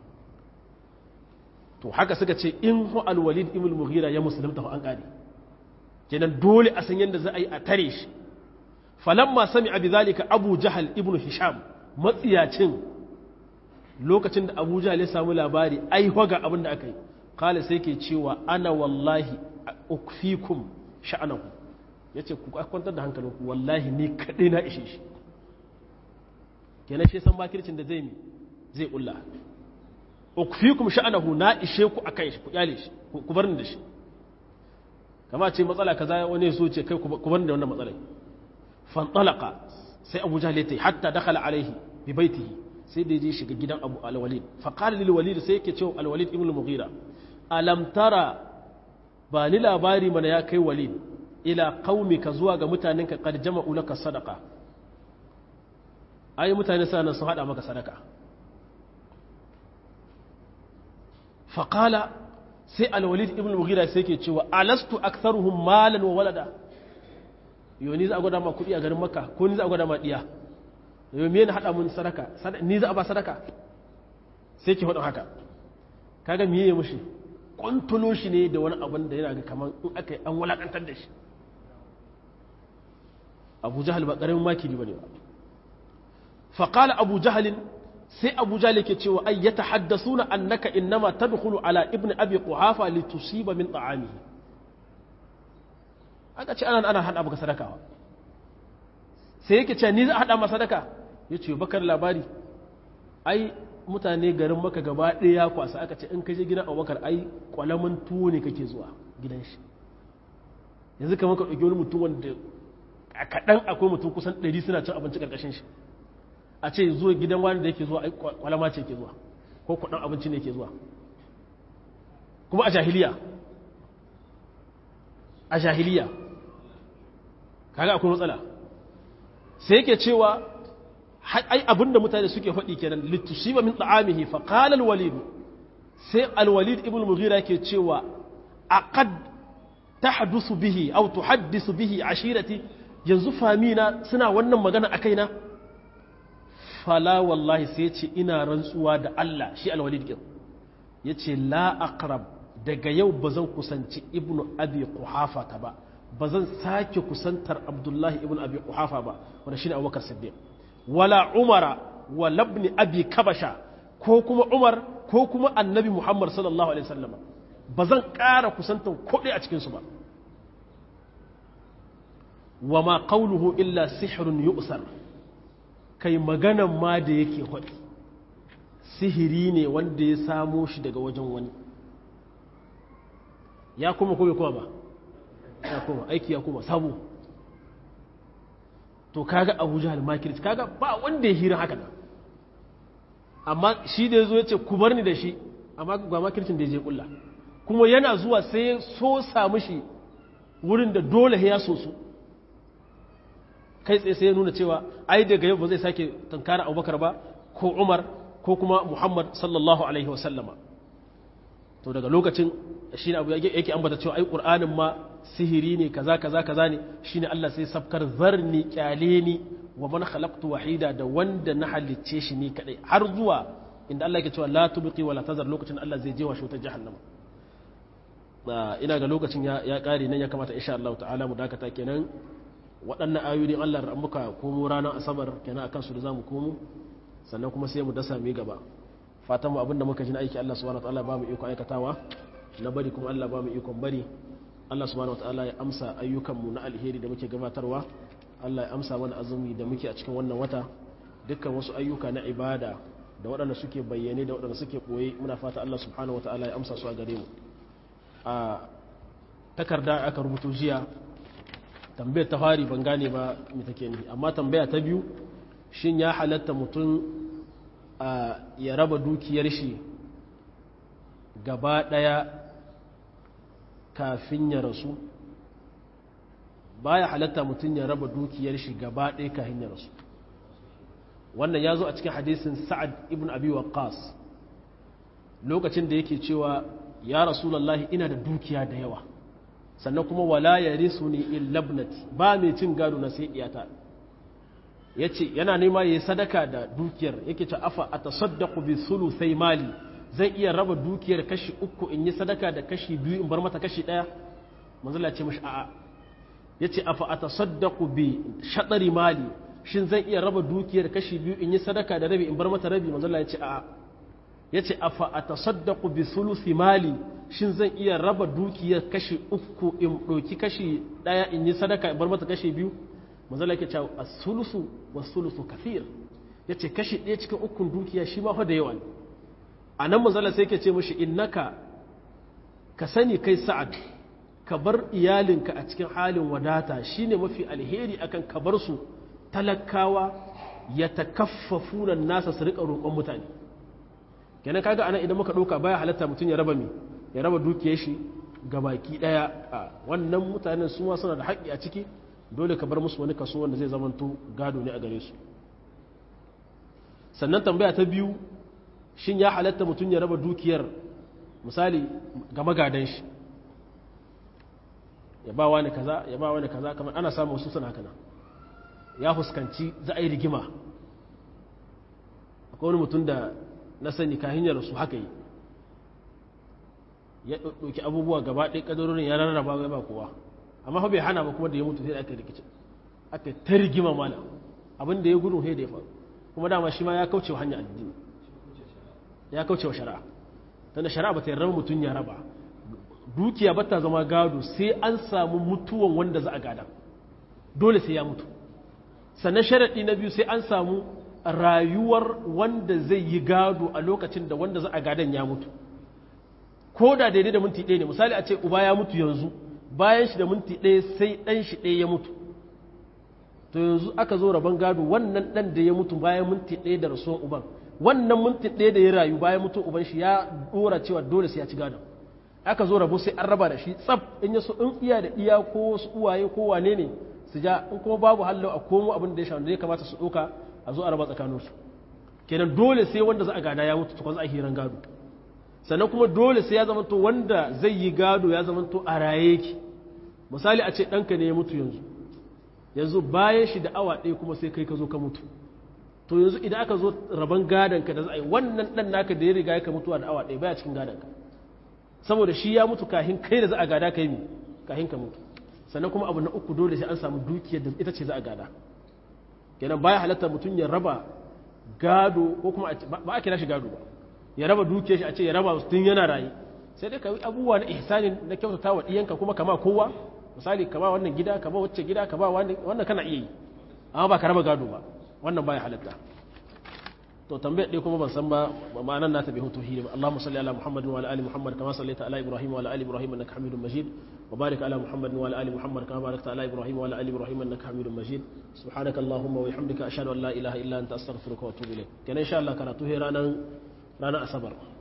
to haka suka ce in hu al-walid ibn mughira ya musulunta fa an kare kenan dole a san yadda za a yi a tare shi falamma sami'a bidhalika abu jahal ibn hisham matsiyacin lokacin da abu jahal ya samu labari ai hoga abin da aka yi kala sai ke cewa ana wallahi ukfikum sha'anaku yace ku kwantar da hankalinku wallahi ni kadai na ishe shi kenan shi san bakircin da zai mi zai kulla ukfikum sha'anahu na ishe ku akan shi ku kyale shi ku bar ni da shi kama ce matsala kaza wani so ce kai ku bar ni da wannan matsalai fantalaka sai Abu Jahl ya tayi hatta dakhala alaihi bi baitihi sai da ya je shiga gidan Abu al-Walid fa qala lil Walid sai yake cewa al-Walid ibn al-Mughira alam tara ba ni labari mana ya kai Walid ila qaumika zuwa ga mutanenka qad jama'u laka sadaqa ai mutane sana sun hada maka sadaka fa qala sai al-Walid ibn al-Mughira sai yake cewa alastu aktharuhum malan wa walada yo ni za a gwada ma kuɗi a garin makka ko ni za a gwada ma ɗiya yau me na haɗa mun sadaka ni za a ba sadaka sai ki faɗin haka kaga miye ya mushi kwantulo shi ne da wani abin da yana ga kamar in aka yi an wulakantar da shi abu jahal ba ƙaramin makiri ba ne ba faƙala abu jahalin sai abu jali ke cewa ai ya tahaddasuna annaka innama tadkhulu ala ibn abi quhafa litusiba min ta'amihi aka ce ana ana hada maka sadaka sai yake cewa ni za a hada masa sadaka yace bakar labari ai mutane garin maka gaba ɗaya kwasa aka ce in ka je gidan abubakar ai kwalamin tuwo ne kake zuwa gidan shi yanzu kamar ka ɗauki wani mutum wanda a kaɗan akwai mutum kusan ɗari suna cin abinci ƙarƙashin shi a ce zuwa gidan wani da yake zuwa ai kwalama ce ke zuwa ko kuɗin abinci ne ke zuwa kuma a jahiliya a jahiliya kaga akwai matsala sai yake cewa ai abinda mutane suke faɗi kenan littusiba min ta'amihi fa qala al-walid sai al-walid ibn mughira yake cewa aqad tahdusu bihi aw tuhaddisu bihi ashirati yanzu famina suna wannan magana a kaina fala wallahi sai ce ina rantsuwa da Allah shi al-walid din yace la aqrab daga yau bazan kusanci ibn abi quhafa ta ba bazan sake kusantar abdullahi ibn abi quhafa ba wanda shine abubakar siddiq wala umara wa labni abi kabasha ko kuma umar ko kuma annabi muhammad sallallahu alaihi wasallam ba zan ƙara kusantan kuɗi a cikinsu ba wa ma qawluhu illa sihrun yu'sar kai maganan ma da yake faɗi sihiri ne wanda ya samo shi daga wajen wani ya kuma ko bai kuma ba ya kuma aiki ya kuma sabo to kaga abu jahal makirci kaga ba wanda ya hira haka nan amma shi da ya zo ya ce ku bar ni da shi amma ga makircin da ya je kulla kuma yana zuwa sai ya so samu shi wurin da dole ya so su kai tsaye sai ya nuna cewa ai daga yau ba zai sake tankara abubakar ba ko umar ko kuma muhammad sallallahu alaihi wasallama to daga lokacin shi ne abu yake ambata cewa ai ƙur'anin ma sihiri ne kaza kaza kaza ne shine Allah sai sabkar zarni kyale ni wa man khalaqtu wahida da wanda na halicce shi ni kadai har zuwa inda Allah yake cewa la tubqi wala tazar lokacin Allah zai je wa shi ta jahannama ina ga lokacin ya ya kare nan ya kamata insha Allah ta'ala mu dakata kenan waɗannan ayoyin Allah ran muka komo ranar asabar kenan akan su da zamu komo sannan kuma sai mu dasa mu gaba fatan mu abinda muka ji na aiki Allah subhanahu wa ta'ala ba mu iko aikatawa na bari kuma Allah ba mu ikon bari Allah subhanahu wataala ya amsa ayyukanmu na alheri da muke gabatarwa Allah ya amsa mana azumi da muke a cikin wannan wata dukkan wasu ayyuka na ibada da waɗanda suke bayyane da waɗanda suke ɓoye muna fata Allah subhanahu wataala ya amsa su a gare mu a takarda aka rubuto jiya tambayar ta fari ban gane ba me take ni amma tambaya ta biyu shin ya halatta mutum ya raba dukiyar shi gaba ɗaya kafin ya rasu baya halatta mutum ya raba dukiyar shi gaba ɗaya kafin ya rasu wannan ya zo a cikin hadisin sa'ad ibn abi waqqas lokacin da yake cewa ya rasulullahi ina da dukiya da yawa sannan kuma wala ya risu ni illa ibnati ba mai cin gado na sai iyata yace yana nema yayi sadaka da dukiyar yake ce afa atasaddaqu bi sulusai mali zai iya raba dukiyar kashi uku in yi sadaka da kashi biyu in bar mata kashi ɗaya manzala ce mashi a'a ya ce afa a tasaddaku bi shaɗari mali shin zan iya raba dukiyar kashi biyu in yi sadaka da rabi in bar mata rabi manzala ya ce a'a ya ce afa a tasaddaku bi sulusi mali shin zan iya raba dukiyar kashi uku in ɗauki kashi ɗaya in yi sadaka in bar mata kashi biyu manzala ya ce a sulusu wa sulusu kafir ya ce kashi ɗaya cikin ukun dukiya shi ma fa da yawa ne a nan manzala sai ke ce mashi innaka ka sani kai sa'ad ka bar iyalinka a cikin halin wadata shine mafi alheri akan ka bar su talakawa ya takaffafu nan nasa su rika roƙon mutane kenan kaga anan idan muka ɗauka baya halatta mutum ya raba mi ya raba dukiyar shi ga baki ɗaya a wannan mutanen su ma suna da haƙƙi a ciki dole ka bar musu wani kaso wanda zai zamanto gado ne a gare su sannan tambaya ta biyu shin ya halatta mutum ya raba dukiyar misali ga magadan shi ya ba wani kaza ya ba wani kaza kamar ana samun wasu suna kana ya fuskanci za a yi rigima akwai wani mutum da na sani kahin ya rasu haka yi ya ɗauki abubuwa gaba ɗaya ƙadarorin ya rarraba ya ba kowa amma fa bai hana ba kuma da ya mutu sai aka rikice aka ta rigima mana abin da ya gudun sai da ya faru kuma dama shi ma ya kauce wa hanyar addini ya kauce wa shari'a tunda shari'a ba ta yarda mutum ya raba dukiya ba ta zama gado sai an samu mutuwan wanda za a gada dole sai ya mutu sannan sharaɗi na biyu sai an samu rayuwar wanda zai yi gado a lokacin da wanda za a gadan ya mutu ko da daidai da minti ɗaya ne misali a ce uba ya mutu yanzu bayan shi da minti ɗaya sai ɗan shi ɗaya ya mutu to yanzu aka zo rabon gado wannan ɗan da ya mutu bayan minti ɗaya da rasuwan uban wannan minti ɗaya da ya rayu bayan mutu uban shi ya ɗora cewa dole sai ya ci gadon aka zo rabo sai an raba da shi tsaf in ya so in iya da iya ko wasu uwaye ko wane ne su ja in kuma babu hallo a komo abin da ya sha wanda ya kamata su ɗauka a zo a raba tsakaninsu kenan dole sai wanda za a gada ya mutu tukwan za a hiran gado sannan kuma dole sai ya zamanto wanda zai yi gado ya zamanto a raye yake misali a ce ɗanka ne ya mutu yanzu yanzu bayan shi da awa ɗaya kuma sai kai ka zo ka mutu to yanzu idan aka zo rabon gadonka da za a yi wannan ɗan naka da ya riga ya mutuwa da awa ɗaya baya cikin gadonka saboda shi ya mutu kahin kai da za a gada kai mi kahin ka mutu sannan kuma abu na uku dole sai an samu dukiyar da ita ce za a gada kenan baya halatta mutum ya raba gado ko kuma ba a kira shi gado ba ya raba dukiyar shi a ce ya raba tun yana raye sai dai ka yi abubuwa na ihsani na kyautata wa ɗiyanka kuma kama kowa misali kama wannan gida kama wacce gida kama wannan kana iya yi amma ba ka raba gado ba wannan baya halatta to tambayar ɗaya kuma ban san ba ma'anar nata bai hutu hiri ba Allahumma salli ala Muhammadin wa ala ali Muhammad kama sallaita ala Ibrahim wa ala ali Ibrahim innaka Hamidum Majid wa barik ala Muhammadin wa ala ali Muhammad kama barakta ala Ibrahim wa ala ali Ibrahim innaka Hamidum Majid subhanaka Allahumma wa bihamdika ashhadu an la ilaha illa anta astaghfiruka wa atubu ilayk kenan insha Allah karatu he ranan ranar asabar